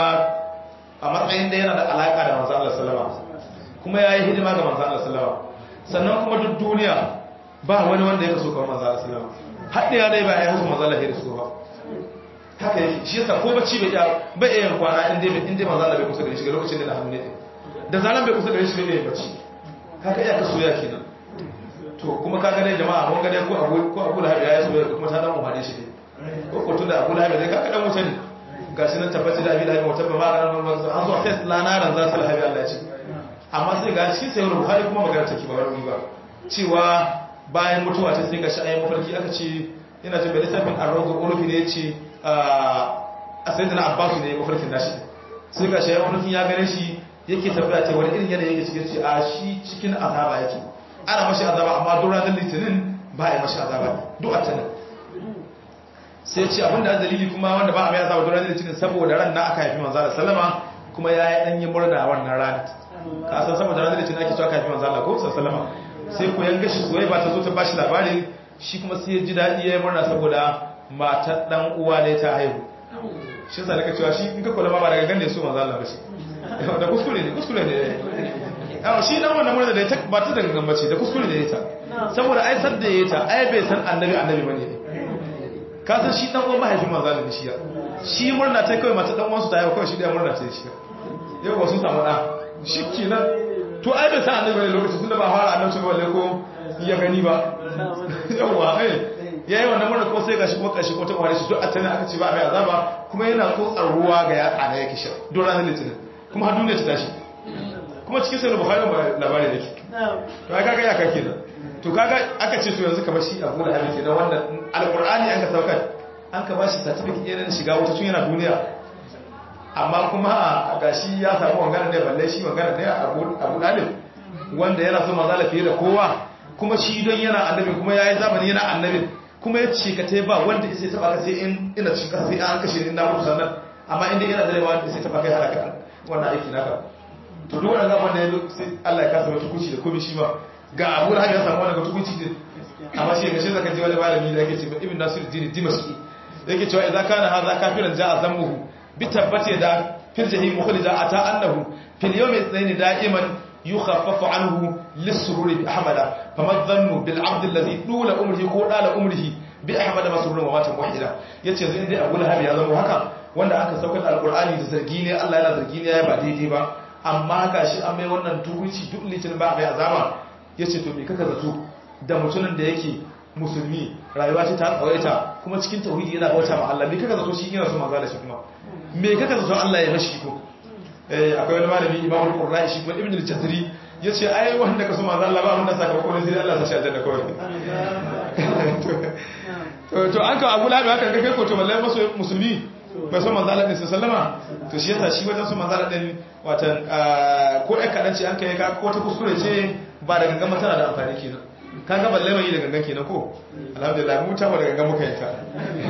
a matsayin da yana da alaka da manzo Allah sallama kuma yayi hidima ga manzo Allah sallama sannan kuma duk duniya ba wani wanda ya kaso kamar manzo Allah sallama hadda ya dai ba ya hasu manzo Allah ya rasu ba haka yake shi yasa ko bacci bai ya bai yin kwana in dai in dai manzo Allah bai kusa da shi ga lokacin da na hannu ne da zalan bai kusa da shi bai yin bacci haka iya kaso ya kenan to kuma kaga dai jama'a mun ga dai ko abu ko abu da ya so kuma ta dan umare shi ne ko ko tunda abu lahabi zai kaka dan wuta ne ga shi nan tabbaci da abi lahabi wata ba ma ran ran an zo sai lanaran za su lahabi Allah ya ce amma sai ga shi sai Buhari kuma magana take ba wani ba cewa bayan mutuwa ta sai ga shi ayi mafarki aka ce yana jin bai lissafin arrogo ulufi ne yace a sayyidina Abbas ne mafarkin nashi sai ga shi ayi mafarkin ya gane shi yake tabbata ce wani irin yanayi yake cikin ce a shi cikin azaba yake ana mashi azaba amma duk ranar litinin ba a yi mashi azaba duk a tanin sai ce abinda dalili kuma wanda ba a mai azaba duran litinin saboda ran na aka haifi manzo Allah sallama kuma yayi dan yi murna wannan ranar ka san saboda ran litinin ake cewa aka haifi manzo Allah ko sallama sai ku yanga shi soyayya ba ta zo ta bashi labarin shi kuma sai ya ji dadi yayi murna saboda matar dan uwa ne ta haihu shi yasa nake cewa shi in ka kula ma ba daga ganne su manzo Allah ba shi da kuskure ne kuskure ne yawa shi dan wannan murna da ta ba ta daga gambace da kuskure ne ta saboda ai sadda yayi ta ai bai san annabi annabi bane ne ka san shi dan uwan mahaifin manzo da shi shi murna ta kai mata dan uwan su ta yau kawai shi da murna ta shi yau ba sun samu da shi kenan to ai bai san annabi ne lokacin tunda ba fara annabi ba balle ko ya gani ba yawa eh yayi wannan murna kuma sai gashi kuma kashi ko ta kware shi duk a tana aka ce ba mai azaba kuma yana tsotsar ruwa ga ya ana yake sha don ranar litinin kuma har duniya ta tashi kuma cikin sai bukhari ba labari da ke to ai kaga ya ka kenan to kaga aka ce to yanzu kamar shi abu da hadisi na wannan alqur'ani an ka saukar an ka bashi certificate ɗin shiga wata tun yana duniya amma kuma a gashi ya samu wangana ne balle shi wangana ne abu dalib wanda yana so mazala fiye da kowa kuma shi don yana annabi kuma ya yi zamani yana annabi kuma ya ce ka tai ba wanda ya sai taba ka sai in ina cikin kasa sai an kashe ni na mutu sannan amma inda yana da wanda ya sai taba kai halaka wannan aiki naka to duk wannan gaban da ya sai Allah ya kasa wata kuci da komai shi ma ga Abu Lahab ya samu wannan tukunci din amma shi ga shi zaka ji wani malami da yake ce Ibn Nasir Dini Dimashqi yake cewa idza kana hadha kafiran ja'a zammuhu bi tabbati da fil jahim mukhlija ata annahu fil yawmi ithnain da'iman yukhaffafu anhu lis-sururi bi ahmada fama dhannu bil 'abd alladhi dula umrihi ko dala umrihi bi ahmada masrurun wa matan wahida yace zai dai Abu Lahab ya zama haka wanda aka saukar alqur'ani da zargi ne Allah yana zargi ne ya ba daidai ba amma haka shi an mai wannan tukunci duk litin ba mai azaba yace to me kaka zato da mutumin da yake musulmi rayuwa ce ta tsawaita kuma cikin tauhidi yana bauta ma Allah me kaka zato shi yana so manzo da shi kuma me kaka zato Allah ya mashi ko eh akwai wani malami Imam al-Qurra'i shi kuma Ibn al-Jazri yace ai wanda ka so manzo Allah ba mun da sakamako ne sai Allah ya sashi aljanna kawai to to an ka Abu Lahab haka kai ko to wallahi maso musulmi bai so manzo Allah ne sallama to shi yasa shi wajen so manzo Allah din watan ko ai kadan ce an kai ka ko ta kuskure ce ba da gangan tana da amfani kenan kaga balle mai da gangan kenan ko alhamdulillah mu ta ba da gangan muka yi ta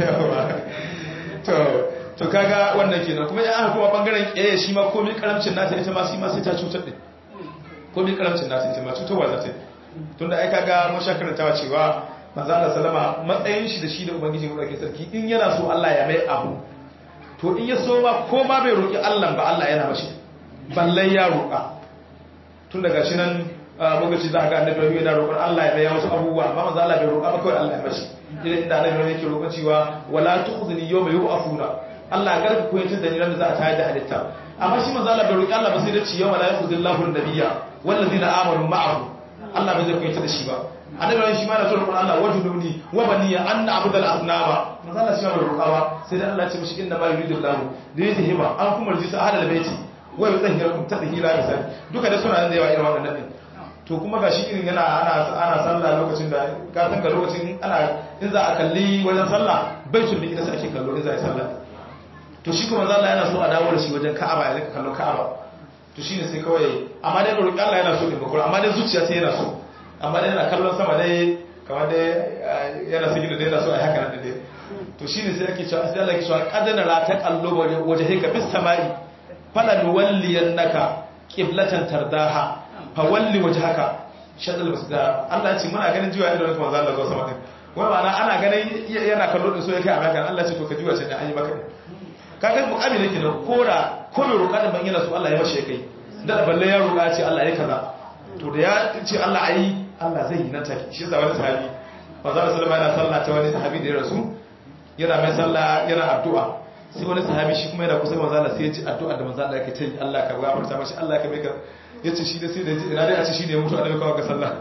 to to kaga wannan kenan kuma ya aka kuma bangaren kiyaye shi ma komai karamcin nata ita ma shi ma sai ta cutar din komai karamcin nata ita ma cutarwa za ta yi tunda ai kaga mun sha karantawa cewa manzo Allah sallama matsayin shi da shi da ubangiji mu dake sarki in yana so Allah ya mai abu to in ya so ma ko ma bai roki Allah ba Allah yana mashi balle ya roka tun daga shi nan lokaci za a ga annabi yana roƙon Allah ya bayyana wasu abubuwa amma manzo Allah bai roƙa ba kawai Allah ya bashi idan inda annabi yake roƙon cewa wala tukhzini yawma yub'athuna Allah ya garka koyi tun da ran da za a tayar da halitta amma shi manzo Allah bai roƙi Allah ba sai da ci yawma la yukhzillahu an-nabiyya wallazina amanu ma'ahu Allah bai zai koyi da shi ba annabi shi ma na roƙon Allah wajuduni wa baniya an na'budal asnama manzo Allah shi ma bai roƙa ba sai da Allah ya ce mishi inna ma yuridullahu da yuzhiba an kuma rijisa ahlal baiti wa yutahhirukum tadhhira misali duka da suna da yawa irin wannan din to kuma ga shi irin yana ana ana sallah lokacin da kafin ga lokacin ana in za a kalli wajen sallah baitul miqdis ake kallo in za a yi sallah to shi kuma Allah yana so a dawo da shi wajen Ka'aba ya rika kallon Ka'aba to shine sai kawai amma dai roƙi Allah yana so ne bakura amma dai zuciya sai yana so amma dai yana kallon sama dai kamar dai yana sigina dai yana so a yi haka nan dai to shine sai ake cewa sai Allah ke cewa qadana la taqallubu wajhika bis samai falan walliyannaka qiblatan tardaha fawalli waje haka shaɗal basu da Allah ce muna ganin jiwa idan kuma zan da zo sama din wai ma'ana ana ganin yana kallo din so yake a maka Allah ce to ka jiwa ce an yi maka kaga mu'ami nake da kora ko mai roƙa da ban yana so Allah ya mashi kai da balle ya roƙa ce Allah ya kaza to da ya ce Allah ayi Allah zai yi nan take shi yasa wani sahabi manzo sallama yana sallah ta wani sahabi da ya rasu yana mai sallah yana addu'a sai wani sahabi shi kuma yana kusa manzo Allah sai ya ji addu'a da manzo Allah yake ta yi Allah ka gafarta mashi Allah ka mai ka ya ce shi da sai da ina dai a ce shi ne mutu annabi kawai ga sallah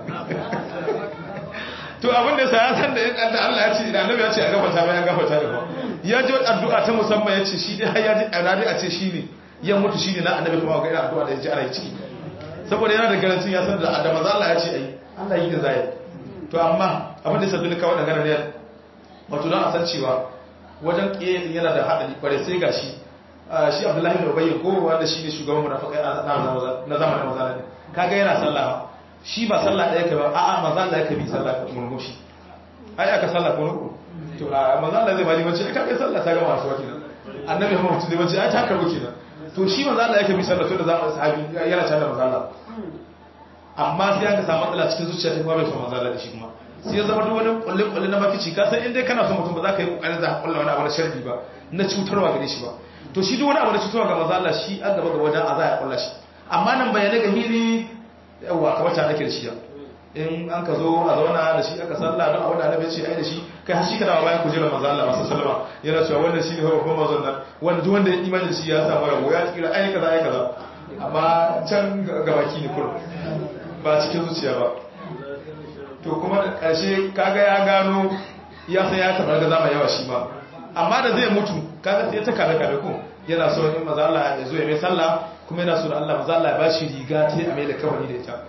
to abin da sa ya san da in da Allah ya ce idan annabi ya ce a gafarta mai an gafarta da ba ya ji addu'a ta musamman ya ce shi dai har ya ji ina dai a ce shi ne ya mutu shi ne na annabi kuma ga irin addu'a da ya ji ana yi ciki saboda yana da garantin ya san da da manzo Allah ya ce ai Allah yi da zai to amma abin da ya sabbi kawai da ganin ne wato don a san cewa wajen kiyaye yana da hadari kware sai gashi shi abdullahi da ubayy ko wanda shi ne shugaban munafikai na zamanin maza ne kaga yana sallah shi ba sallah ɗaya ka ba a'a maza Allah yake bi sallah murmushi ai aka sallah ko nuku to a maza Allah zai bani wace ka kai sallah ta gama wasu wakilin annabi Muhammad zai wace ai ta karbu kenan to shi maza Allah yake bi sallah to da zamanin sahabi yana tare da maza Allah amma sai aka samu matsala cikin zuciya ta kuma bai so maza Allah da shi kuma sai ya zama duk wani kulle kulle na makici ka san in dai kana son mutum ba za ka yi kokarin za ka kulla wani abu na sharri ba na cutarwa gare shi ba to shi duk wani abu da cutarwa ga maza Allah shi an gaba ga wajen a za a kulla shi amma nan bayanai ga hili yawa kamar ta ake da shi in an ka zo a zauna da shi aka salla don abin da annabi ce ai da shi kai har shi ka dawo bayan kujerar manzo Allah masu sallama yana cewa wannan shi ne babban manzon nan wanda duk wanda ya imani da shi ya samu rabo ya tsira ai kaza ai kaza amma can ga baki ne kurum ba cikin zuciya ba to kuma da ƙarshe kaga ya gano ya san ya taɓa ga zama yawa shi ba amma da zai mutu kaga sai ta kare kare ko yana so in maza Allah ya zo ya mai sallah kuma yana so da Allah maza Allah ya bashi riga ta a mai da kawani da ita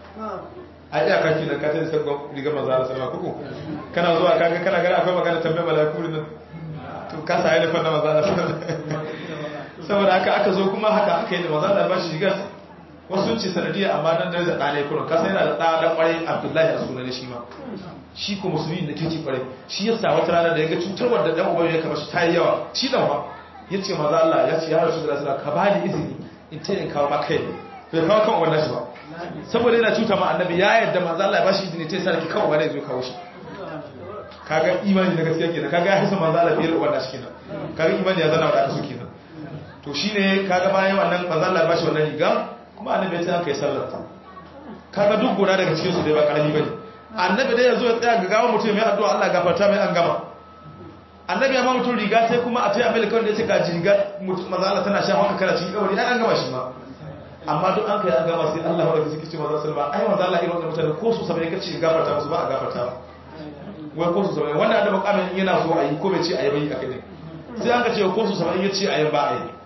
a iya kaki da katin sabon riga maza Allah sallama kuku kana zuwa kaga kana gani akwai magana tambayar mala'iku nan to ka sa ya na maza Allah saboda haka aka zo kuma haka aka yi da maza Allah ya bashi riga wasu ce sanadiyya amma dan darajar ɗanai kullum kasa yana da ɗa dan ƙwarai abdullahi a sunan shi ma shi ko musulmi da kirki ƙwarai shi ya sa wata rana da ya ga cutarwar da ɗan uban ya kama shi ta yi yawa shi dan ba ya ce maza Allah ya ce ya rasu da rasu ka ba ni izini in ta yin kawo maka yi bai kawo kan uban nashi ba saboda yana cuta ma annabi ya yarda maza Allah ya ba shi izini ta yi sa ki kawo wani ya zo kawo shi kaga imani na gaskiya kenan kaga ya hisa maza Allah fiye da uban nashi kenan kaga imani ya zana wa aka so kenan to shine kaga bayan wannan maza Allah ya ba shi wannan riga kuma annabi ya ce aka yi sallar ta kaga duk guda daga cikin su dai ba karami bane annabi dai yazo ya tsaya ga gawa mutum mai addu'a Allah gafarta mai an gama annabi ya ma mutum riga sai kuma a tayi amerika wanda ya ce ga riga mutum maza Allah tana sha haka kana cikin kabari ai an gama shi ma amma duk an kai an gama sai Allah wanda suke ce maza sallama ai maza Allah irin wannan mutane ko su sabai kace gafarta musu ba a gafarta ba wai ko su sabai wannan da mukamin yana so a yi ko bai ce a yi bai akai ne sai an ka ce ko su sabai ya ce a yi ba a yi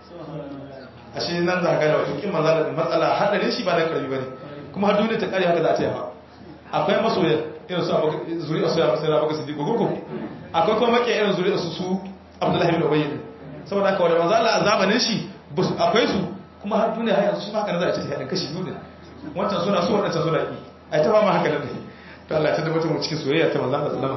ashe nan za ka da wato kin maza da matsala hadarin shi ba da karbi bane kuma har duniya ta kare haka za ta yi ba akwai masoyan irin su zuri'a su ya masu yana baka siddiqo gurgu akwai kuma make irin zuri'a su su abdullahi bin ubayy saboda haka wanda maza Allah a zamanin shi akwai su kuma har duniya har yanzu shi ma haka za a ce ta hadin kashi biyu ne wancan suna so wancan suna ki ai ta ba ma haka ne to Allah ya tabbatar mu cikin soyayya ta manzo Allah sallama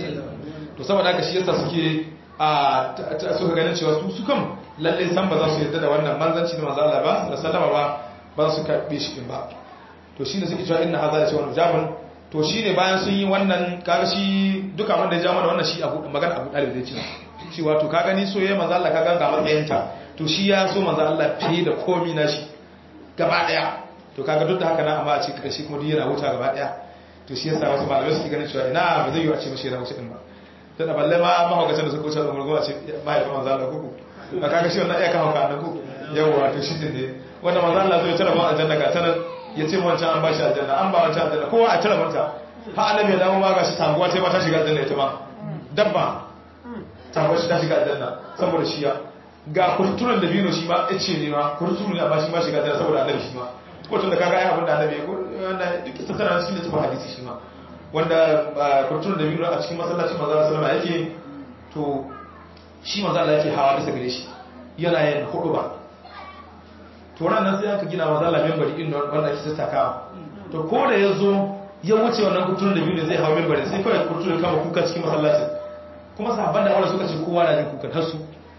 to saboda haka shi yasa suke a suka ganin cewa su su kam lalle san ba za su yarda da wannan manzanci da manzo Allah ba da sallama ba ba su karbe shi din ba to shine suke cewa inna hadha la shay'un jabun to shine bayan sun yi wannan kaga shi duka wanda ya ja mana wannan shi abu magana Abu Talib zai ce shi wato ka gani soyayya manzo Allah ka ganga matsayinta to shi ya so manzo Allah fiye da komi na shi gaba daya to kaga duk da haka na amma a ce karshe kuma duk yana wuta gaba daya to shi yasa wasu malamai suke ganin cewa ina ba zai yi a ce mashi yana wuce din ba ta da balle ma mahaukacin da suka wuce da murgo a ce mahaifin manzo Allah kuku ba kaga shi wannan iya kawo ka annaku yawa to shi ne wanda manzo Allah zai tara mu aljanna ga tanan ya ce wancan an ba shi aljanna an ba wancan aljanna kowa a tara manta ha annabi ya dawo ma ga shi taguwa sai ma ta shiga aljanna ita ma dabba taguwa shi ta shiga aljanna saboda shi ya ga kurturan da bino shi ma ya ce ne ma kurturu ne amma shi ma shiga aljanna saboda annabi shi ma ko tun da kaga ai abin da annabi ya wanda duk ta tara cikin littafin hadisi shi ma wanda kurturan da bino a cikin masallacin manzo Allah sallama yake to shi manzo Allah yake hawa bisa gare shi yana yin hudu ba to nan sai aka gina manzo Allah membari din wanda ake tattakawa to ko da yazo ya wuce wannan kurturan da bino zai hawa membari sai kawai kurturan kama kuka cikin masallacin kuma sahabban da wanda suka ce kowa na jin kukan har su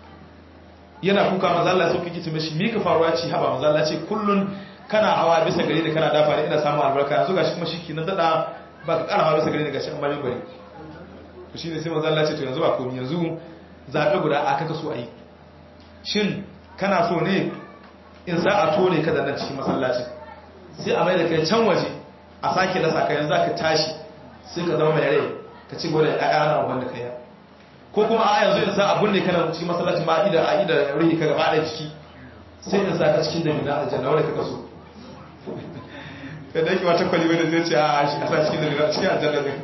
yana kuka manzo Allah sai kike ce mishi me ka faruwa ce haba manzo Allah ce kullun kana hawa bisa gari da kana dafa ne ina samun albarka yanzu gashi kuma shiki na dada ba ka kara hawa bisa gari da gashi an ba membari to shine sai manzo Allah ce to yanzu ba komai yanzu zabe guda a kaka so ayi shin kana so ne in za a tone ka da nan cikin masallacin sai a mai da kai can waje a sake dasa ka yanzu ka tashi sai ka zama mai rai ka ci gode a yana wanda kai ko kuma a yanzu in sa abun ne kana cikin masallacin ba ida a ida rihi ka gaba da jiki sai in sa ka cikin da mina aljanna wanda ka kaso kada yake wata kwali wanda zai ce a shi a sa cikin da mina cikin aljanna ne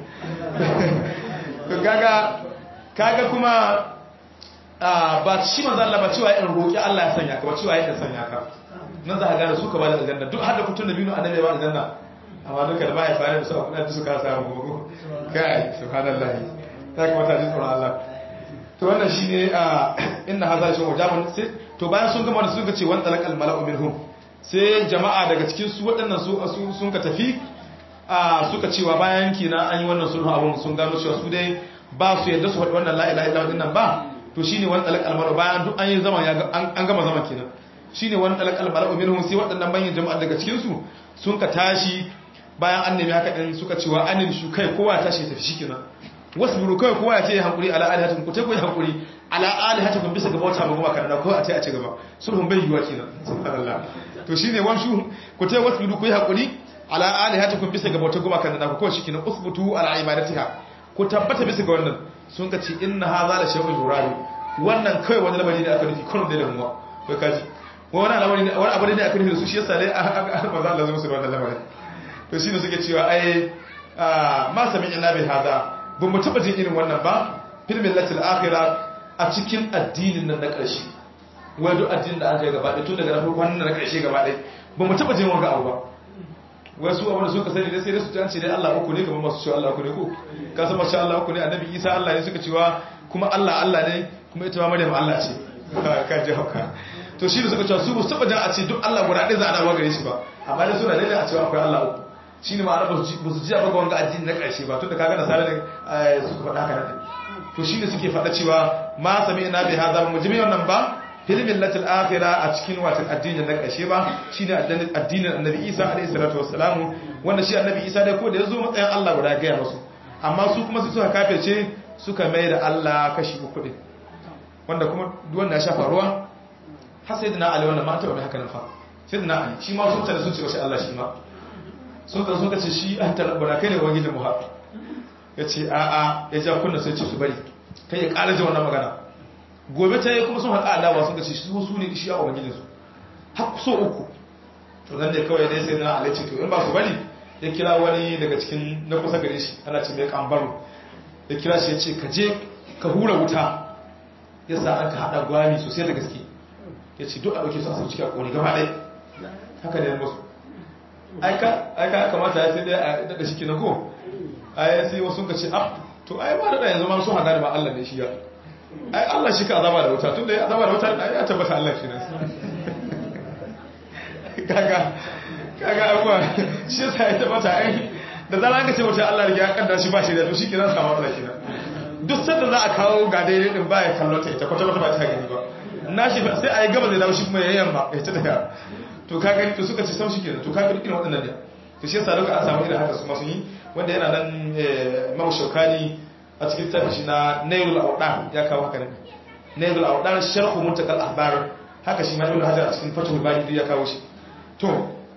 to kaga kaga kuma ba shi manzo Allah ba cewa in roki Allah ya sanya ka ba cewa ya sanya ka nan za ka gane su ka ba da aljanna duk har da kutun da binu annabi ba aljanna amma duka da mahaifa ne da su kuɗa da suka samu gogo kai subhanallahi ta kamata ji tsoron Allah to wannan shine a inna hadha shi wajaban sai to bayan sun gama da suka ce wan talaqal mala'u minhum sai jama'a daga cikin su waɗannan su sun ka tafi a suka cewa bayan kina an yi wannan sulhu abun sun gano cewa su dai ba su yadda su faɗi wannan la ilaha illallah dinnan ba to shine wan talaqal mala'u bayan duk an yi zaman ya an gama zaman kenan shine wan talaqal mala'u minhum sai waɗannan bayan jama'a daga cikin su sun ka tashi bayan an nemi haka din suka cewa anin shu kai kowa tashi tafi shikenan wasbiru kai kowa ya ce hankuri ala alihatikum ku tafi hankuri ala alihatikum bisa ga bauta maguma kana ko a ce a ci gaba sulhun bai yiwa kenan subhanallah to shine wan shu ku tafi wasbiru ku yi hankuri ala alihatikum bisa ga bauta guma kana ko shikenan usbutu ala ibadatiha ku tabbata bisa ga wannan sun ka ce inna hadha la shay'un yuradu wannan kai wani lamari ne aka nufi kullum da damuwa kai kaji wani lamari ne wani abu ne aka nufi da su shi yasa dai maza Allah zai musu wannan lamarin to shine suke cewa ai ma sami illa bi hadha ba mu taba jin irin wannan ba fil millatil akhirah a cikin addinin nan na ƙarshe wai duk addinin da aka yi gaba ɗaya tun daga na farko wannan na ƙarshe gaba ɗaya ba mu taɓa jin wanga abu ba wai su abin da suka sani dai sai dai su ta ce dai Allah uku ne kamar masu cewa Allah uku ne ko ka san masha Allah uku ne annabi Isa Allah ne suka cewa kuma Allah Allah ne kuma ita ma Maryam Allah ce ka ji hauka to shi da suka cewa su ba su taɓa jan a ce duk Allah guda ɗaya za a dawo gare shi ba amma dai suna daidai a cewa akwai Allah uku shi ne ma'ana ba su ji a ga wanga addini na ƙarshe ba tun da kaga nasara ne suka faɗa haka nan to shi ne suke faɗa cewa ma sami ina bai haza ba mu ji wannan ba filmin latin akhira a cikin watan addinin na ƙarshe ba shine addinin annabi isa alaihi salatu wassalamu wanda shi annabi isa dai ko da yazo matsayin Allah guda gaya musu amma su kuma su suka kafirce suka mai da Allah kashi uku din wanda kuma duk wanda ya shafa ruwa har sai dana ali wannan ma ta wani haka nan fa sai dana ali shi ma sun tare sun ce shi Allah shi ma sun ka sun ka ce shi an tarabbana kai ne wangijin mu ha yace a a ya ja kunna sai ce su bari kai ya ƙara ji wannan magana gobe ta yi kuma sun haƙa adawa sun gaci su su ne shi a ubangijinsu har so uku to nan ne kawai dai sai na alaici to in ba su bari ya kira wani daga cikin na kusa gare shi ana ce mai kambaro ya kira shi ya ce ka je ka hura wuta ya sa an ka haɗa gwami sosai da gaske ya ce duk a ɗauke su a sauci a ƙoni gaba ɗaya haka ne musu aika kamata ya sai dai a daɗa shi kina ko ai sai wasu ka ce ah to ai ba da yanzu ma sun hada da ba Allah ne shi ya ai Allah shi ka azaba da wuta tunda ya azaba da wuta ya tabbata Allah shi ne kaga kaga abuwa shi yasa ya tabbata ai da zara ka ce wuta Allah ya kaddara shi ba shi da to shi ke zan samu Allah kina duk sanda za a kawo ga daidai din ba ya kallon ta ita kwata kwata ba ta gani ba na shi sai a yi gaba zai dawo shi kuma ya yamma ya ta daga to ka gani to suka ce sam shi kenan to ka gani irin waɗannan ne to shi yasa duka an samu irin haka su ma sun yi wanda yana nan Imam Shawkani a cikin tafi shi na Nailul Awdan ya kawo haka ne Nailul Awdan sharhu muntakal ahbar haka shi ma Ibn Hajar a cikin Fathul Bari ya kawo shi to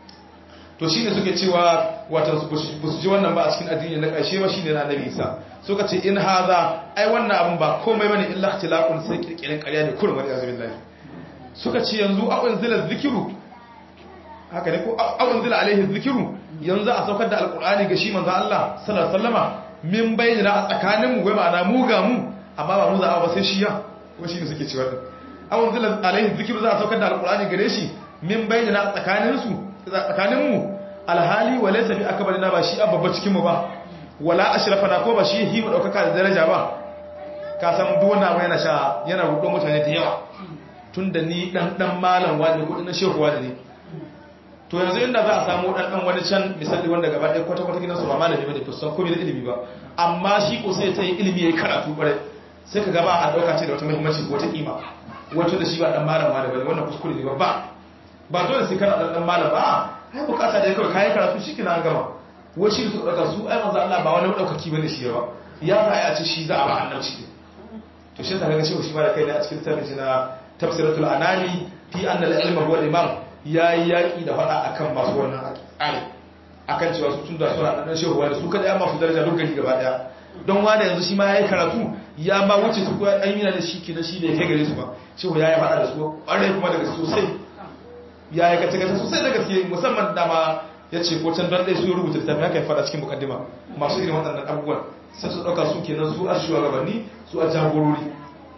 to shine suke cewa wato ba su ji wannan ba a cikin addini na ƙarshe ba shine na Annabi Isa suka ce in haza ai wannan abun ba komai bane illa ikhtilaqun sai kirkirin ƙarya ne kullum wani azubillahi suka ce yanzu a unzila zikiru haka ne ko a unzila alaihi zikiru yanzu a saukar da alqur'ani ga shi manzo Allah sallallahu alaihi wasallama min bayyana a tsakanin mu wai ma'ana mu ga mu amma ba mu za a ba sai shi ya ko shi ne suke cewa din a unzila alaihi zikiru za a saukar da alqur'ani gare shi min bayyana a tsakanin su tsakanin mu alhali walaysa bi akbarina ba shi abba cikin mu ba wala ashrafana ko ba shi yi mu daukaka da daraja ba ka san duk wanda yana sha yana rudo mutane da yawa tunda ni dan dan malam wani ko dan shehu wani ne to yanzu inda za a samu dan dan wani can misali wanda gaba ɗaya kwata kwata gidansu ba malami bane to san komai da ilimi ba amma shi ko sai ta yi ilimi yayi karatu bare sai ka gaba a dauka ce da wata muhimmanci ko wata kima wato da shi ba dan malam wani bane wannan kuskure ne ba ba dole sai kana dan dan malam ba ai bukata da kawai kai karatu shi kina gama wai shi su dauka su ai manzo Allah ba wani madaukaki bane shi ba ya za a ce shi za a ba annabci to shi ta ga shi shi ba da kai ne a cikin tafsirin na tafsiratul anani fi anna al-ilma huwa al-imam yayi yaki da fada akan masu wannan akali akan cewa su tunda suna dan shehuwa da su kada ya masu daraja duk gari gaba daya don wani yanzu shi ma yayi karatu ya ma wuce su koya an yana da shi ke da shi bai kai gare su ba shehu yayi fada da su kwarai kuma daga sosai yayi kace kace sosai da gaske musamman da ma yace ko can dan dai su rubuta littafi haka ya fada cikin mukaddima masu irin waɗannan abubuwan sai su dauka su kenan su a shugabanni su a jagorori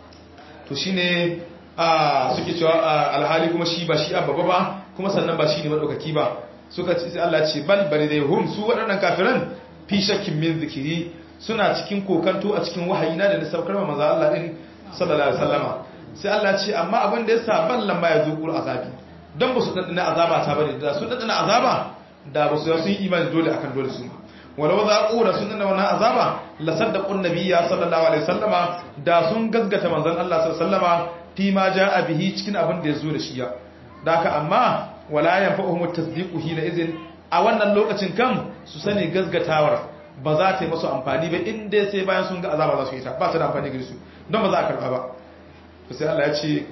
to shine a suke cewa alhali kuma shi ba shi ababa ba kuma sannan ba shi ne madaukaki ba suka ce sai Allah ce bal bari dai hum su waɗannan kafiran fi shakkin min zikiri suna cikin kokanto a cikin wahayi na da na saukar wa manzo Allah din sallallahu alaihi wasallama sai Allah ce amma abin da yasa ban lamma ya zo kul azabi dan ba su dadana azaba ta bane da su dadana azaba da ba su sun yi imani dole akan dole su walau za ku da sun dadana wannan azaba la saddaqun nabiyya sallallahu alaihi wasallama da sun gaskata manzon Allah sallallahu alaihi wasallama fi ma jaa bihi cikin abin da ya zo da shi ya da haka amma wala yanfa'uhum at-tasdiqu hina idhin a wannan lokacin kan su sani gazgatawar ba za ta yi masu amfani ba inda sai bayan sun ga azaba za su yi ta ba ta da amfani gare su don ba za a karba ba to sai Allah ya ce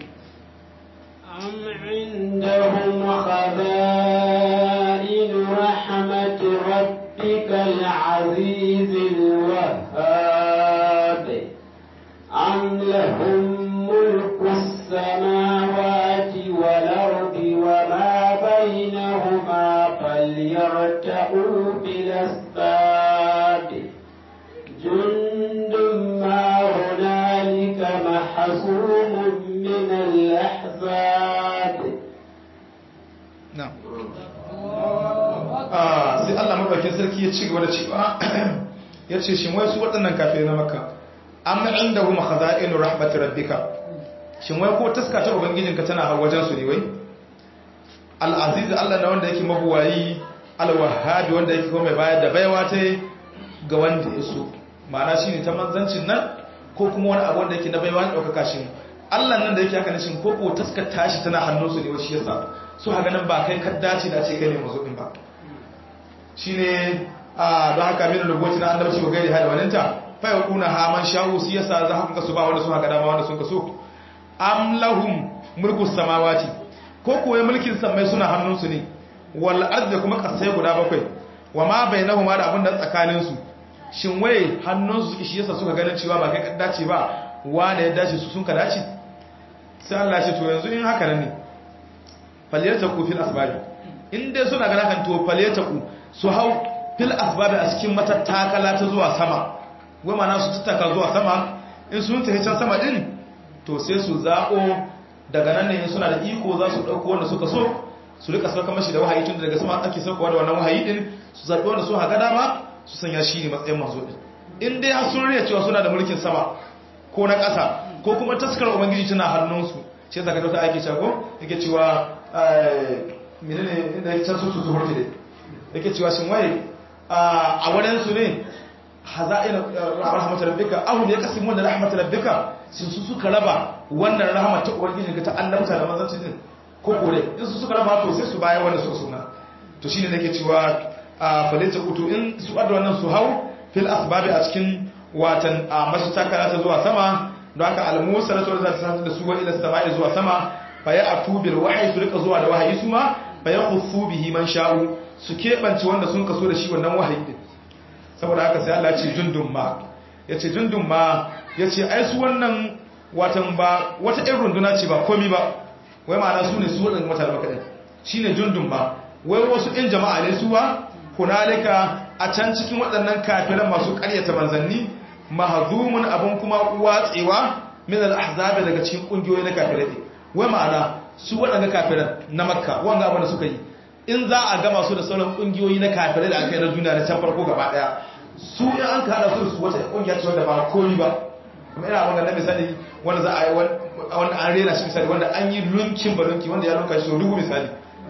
am indahum khaza'in rahmat rabbikal azizil wahhab am lahum mulku samawati wal ardi wama بينهما فليرتعوا بالأسباب جند ما هنالك حصوم من الأحزاب na'am ah sai Allah madaukakin sarki ya ci gaba da cewa ya ce shin wai su waɗannan kafirai na makka amma inda huma khaza'inu rahmat rabbika shin wai ko taska ta ubangijinka tana har wajen su ne wai al-aziz Allah na wanda yake mabuwayi al-wahhab wanda yake kuma mai bayar da baiwa ta ga wanda ya so ma'ana shine ta manzancin nan ko kuma wani abu wanda yake na baiwa ne daukaka shi Allah nan da yake haka shin ko ko taskar tashi tana hannunsu ne wai shi yasa su haka nan ba kai ka dace da ce kai ne mazuɗin ba shi ne a don haka min rubuci na annabci wa gairi hada waninta fai wa kuna haman sha'u su yasa za haka kasu ba wanda sun haka dama wanda sun kaso am lahum mulku samawati ko kuwa mulkin samai suna hannunsu ne wal ardi kuma kasai guda bakwai wa ma bainahuma da abin da tsakanin su shin waye hannunsu suke shi yasa suka ganin cewa ba kai ka dace ba wanda ya dace su sun ka dace sai Allah ya ce to yanzu in haka ne falyataku fil asbabi in dai suna gana kan to falyataku su hau fil asbabi a cikin matattakala ta zuwa sama wai mana su tattaka zuwa sama in sun tafi can sama din to sai su zaɓo daga nan ne suna da iko za su ɗauko wanda suka so su rika sauka mashi da wahayi tun daga sama ake saukowa da wannan wahayi din su zaɓi wanda su haga dama su sanya shi ne matsayin manzo din in dai har sun riya cewa suna da mulkin sama ko na ƙasa ko kuma taskar ubangiji tana hannunsu shi zaka dauka ake cewa yake cewa menene inda yake can su su hurti dai yake cewa shin waye a wadan su ne haza'in rahmatar rabbika ahu ya kasimu da rahmatar rabbika sun su suka raba wannan rahmat ta ubangiji ga ta annabta da manzanci din ko kore in su suka raba to sai su baya wanda suka suna to shine nake cewa falita kutu in su adda wannan su hau fil asbabi a cikin watan masu takara ta zuwa sama don haka almusa na sauran zata da su wa ila sama'i zuwa sama fa ya atubil wahyi su rika zuwa da wahayi su ma fa ya khuffu bihi man sha'u su keɓance wanda sun kaso da shi wannan wahayi din saboda haka sai Allah ya ce jundun ma yace jundun ma yace ai su wannan watan ba wata irin runduna ce ba komi ba wai ma'ana su ne su wadannan mutane maka din shine jundun ma wai wasu ɗin jama'a ne suwa hunalika a can cikin waɗannan kafiran masu ƙaryata manzanni mahazumun abin kuma watsewa min al-ahzab daga cikin kungiyoyi na kafirai wai ma'ana su waɗanda kafiran na makka wanga abin da suka yi in za a gama su da sauran kungiyoyi na kafirai da aka yi na duniya na can farko gaba daya su in an ka hada su da su wata kungiya ce wanda ba komi ba kuma ina wanga na misali wanda za a yi wanda an rena shi misali wanda an yi lunkin balunki wanda ya lunka shi dubu misali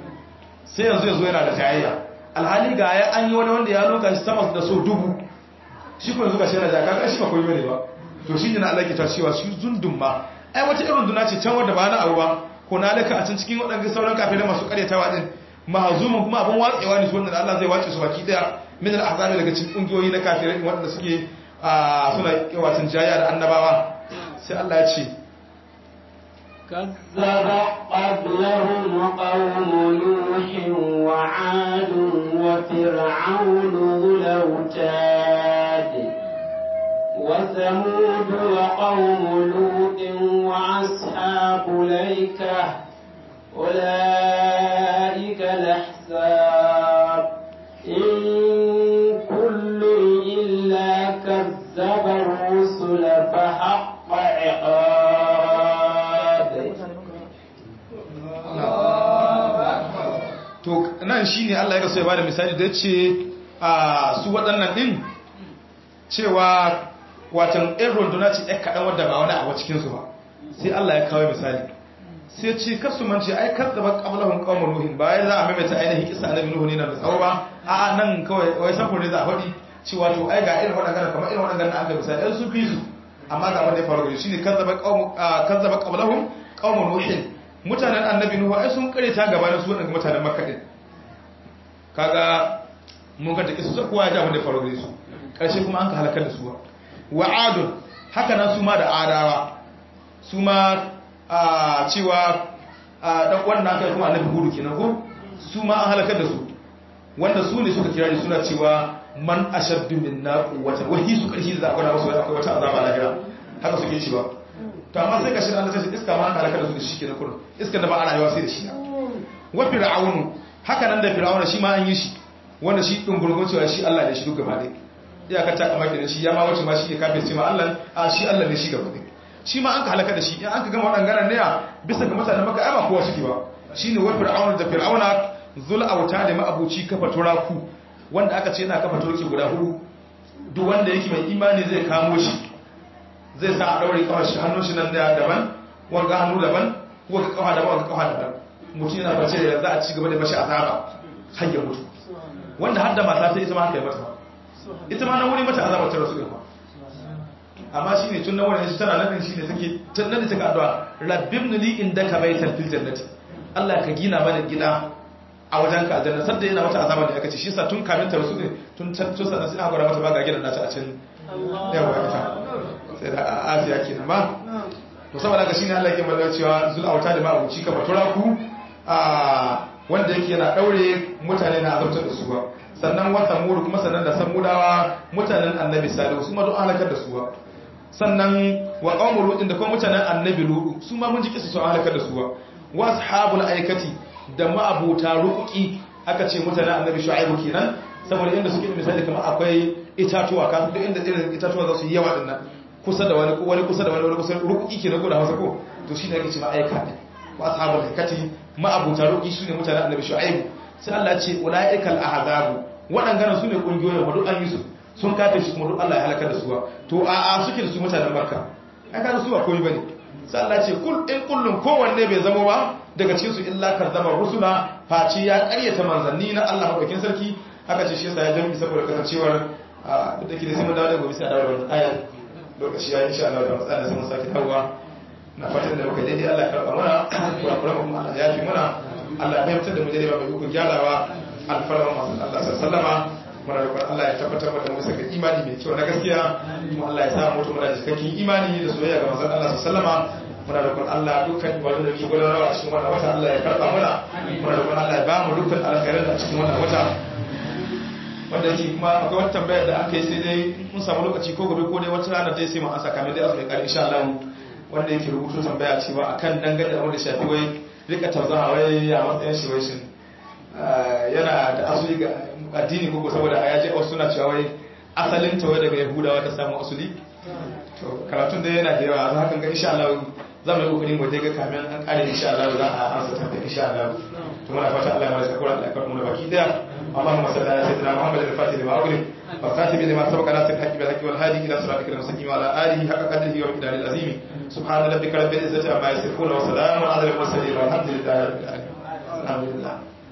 sai yanzu yanzu yana da jayayya alhali ga ya an yi wani wanda ya lunka shi sama da so dubu shi kuma zuka shi yana jaka kan shi ba koyi bane ba to shi ne na Allah ke ta cewa shi zundun ma ai wata irin duna ce can wanda ba na abu ba ko na laka a can cikin waɗanda sauran kafirai masu karyatawa din mahazumin kuma abin watsewa ne su wanda Allah zai wace su baki daya min al-ahzab daga cikin kungiyoyi na kafirai wanda suke suna watan jaya da annabawa sai Allah ya ce كذب قبلهم قوم نوح وعاد وفرعون ذو الأوتاد وثمود وقوم لوط وأصحاب الأيكة أولئك الأحزاب إن كل إلا كذب الرسل فحق عقاب to nan shine Allah ya kaso ya bada misali da ce a su waɗannan din cewa watan ɗan runduna ce ɗan kaɗan wadda ba wani abu cikinsu ba sai Allah ya kawo misali sai ce kasu man ce ai kar da ba qablahum qaumur nuhin ba ya za a maimaita ainihin kisa annabi nuhu ne na da tsawo ba a nan kawai wai samfur ne za a faɗi cewa to ai ga irin waɗannan kamar irin waɗannan aka misali ɗan su fi su amma ga wanda ya faru gari shine kazzaba qaum kazzaba qablahum qaumur nuhin mutanen annabi nuhu ai sun kare ta gaba da su waɗannan mutanen makka din kaga mun ga take su sai kowa ya ji abin da ya faru gare su karshe kuma an ka halakar da su wa adun haka nan su ma da adawa su ma a cewa dan wannan kai kuma annabi hudu kenan ko su ma an halakar da su wanda su ne suka kira ni suna cewa man ashaddu minna quwwatan wahi su karshi da akwai wasu akwai wata azaba lahira haka suke cewa to amma sai gashi Allah ta ce iska ma an halakar da su da shi kenan kullum iska da ba ana yawa sai da shi wa fir'aunu haka nan da fir'auna shi ma an yi shi wanda shi din gurgun cewa shi Allah ne shi duk gaba ɗaya iyakar ta kama kenan shi ya ma wace ma shi ya kafin ce ma Allah a shi Allah ne shi gaba ɗaya shi ma an ka halaka da shi in an ka gama waɗannan ne bisa ga mutanen maka ai ba kowa suke ba shine wa fir'auna da fir'auna zul auta da ma'abuci kafa turaku wanda aka ce yana kafa turki guda hudu duk wanda yake mai imani zai kamo shi zai sa a daure kawar shi hannun shi nan da daban wanga hannu daban wanga kafa daban wanga kafa daban mutum yana bace da za a ci gaba da mashi azaba har ya mutu wanda har da mata sai ita ma haka ya mata ita ma nan wuri mata azaba ta rasu gaba amma shine tun nan wurin shi tana nan shine take tun nan take addu'a rabbibni li indaka baitan fil jannati Allah ka gina mana gida a wajen ka aljanna sadda yana mata azaba da aka ce shi yasa tun kamin ta rasu ne tun tun sannan sai aka gwada mata ba ga gidan nata a cikin yawa ita sai da asiya kenan ba to saboda haka shine Allah yake magana cewa zul auta da ma'abuci ka fatura ku a wanda yake yana daure mutane na azabtar da su ba sannan wa samud kuma sannan da samudawa mutanen annabi salihu su ma duk halakar da su ba sannan wa qaumul lut da kuma mutanen annabi lut su ma mun ji kisa sun halakar da su ba wa ashabul aikati da ma'abuta rukuki aka ce mutanen annabi shu'aibu kenan saboda inda suke misali kamar akwai itatuwa ka duk inda irin itatuwa za su yi yawa dinnan kusa da wani wani kusa da wani wani kusa rukuki kenan ko da Hausa ko to shine ake cewa aika din wa ashabul aikati ma'abuta rukuki sune mutanen annabi shu'aibu sai Allah ya ce ulaikal ahzabu waɗannan sune kungiyoyin wa duk an yi su sun kafe shi kuma duk Allah ya halaka da su to a a suke da su mutanen makka ai ka su ba komai bane sai Allah ce kul in kullun kowanne bai zama ba daga cikin su illa karzama rusula faci ya ƙaryata manzanni na Allah madaukakin sarki haka ce shi yasa ya jami saboda kasancewar duk da ke da sai mun dawo da gobe sai a dawo da wannan ayar lokaci ya insha Allah da matsala sai mun sake dawowa na fatan da muka daidai Allah ya karɓa mana kurakuran kuma Allah ya fi mana Allah ya fahimtar da mu daidai ba mai hukun gyarawa alfarma masu Allah sallama muna roƙon Allah ya tabbatar da mu saka imani mai kyau na gaskiya kuma Allah ya sa mutum da cikakken imani da soyayya ga manzon Allah sallama muna roƙon Allah dukkan ibadun da ke gudanarwa a cikin wannan wata Allah ya karɓa mana muna roƙon Allah ya ba mu dukkan alkhairin a cikin wannan wata wanda yake kuma akwai wata tambayar da aka yi sai dai mun samu lokaci ko gobe ko dai wata rana dai sai mu ansa kamar dai azumi kare insha Allah wanda yake rubutu tambaya cewa akan dangane da wanda shafi wai rika tauzaha wai a matsayin shi wai shin yana da asali ga addini ko saboda a yaje wasu suna cewa wai asalin ta wai daga yahudawa ta samu asali to karatun da yana da yawa za ka ga insha Allah za mu yi kokari mu dai ga kamin an kare insha Allah za a ansa ta insha Allah to muna fata Allah ya mara sakura Allah ya karbu mu baki daya اللهم صل على سيدنا محمد الفاتح لما أغلق والخاتم لما سبق ناصر الحق بالحق والهادي إلى صراطك المستقيم وعلى آله حق قدره ومقداره العظيم سبحان ربك رب العزة عما يصفون وسلام على المرسلين والحمد لله رب العالمين الحمد لله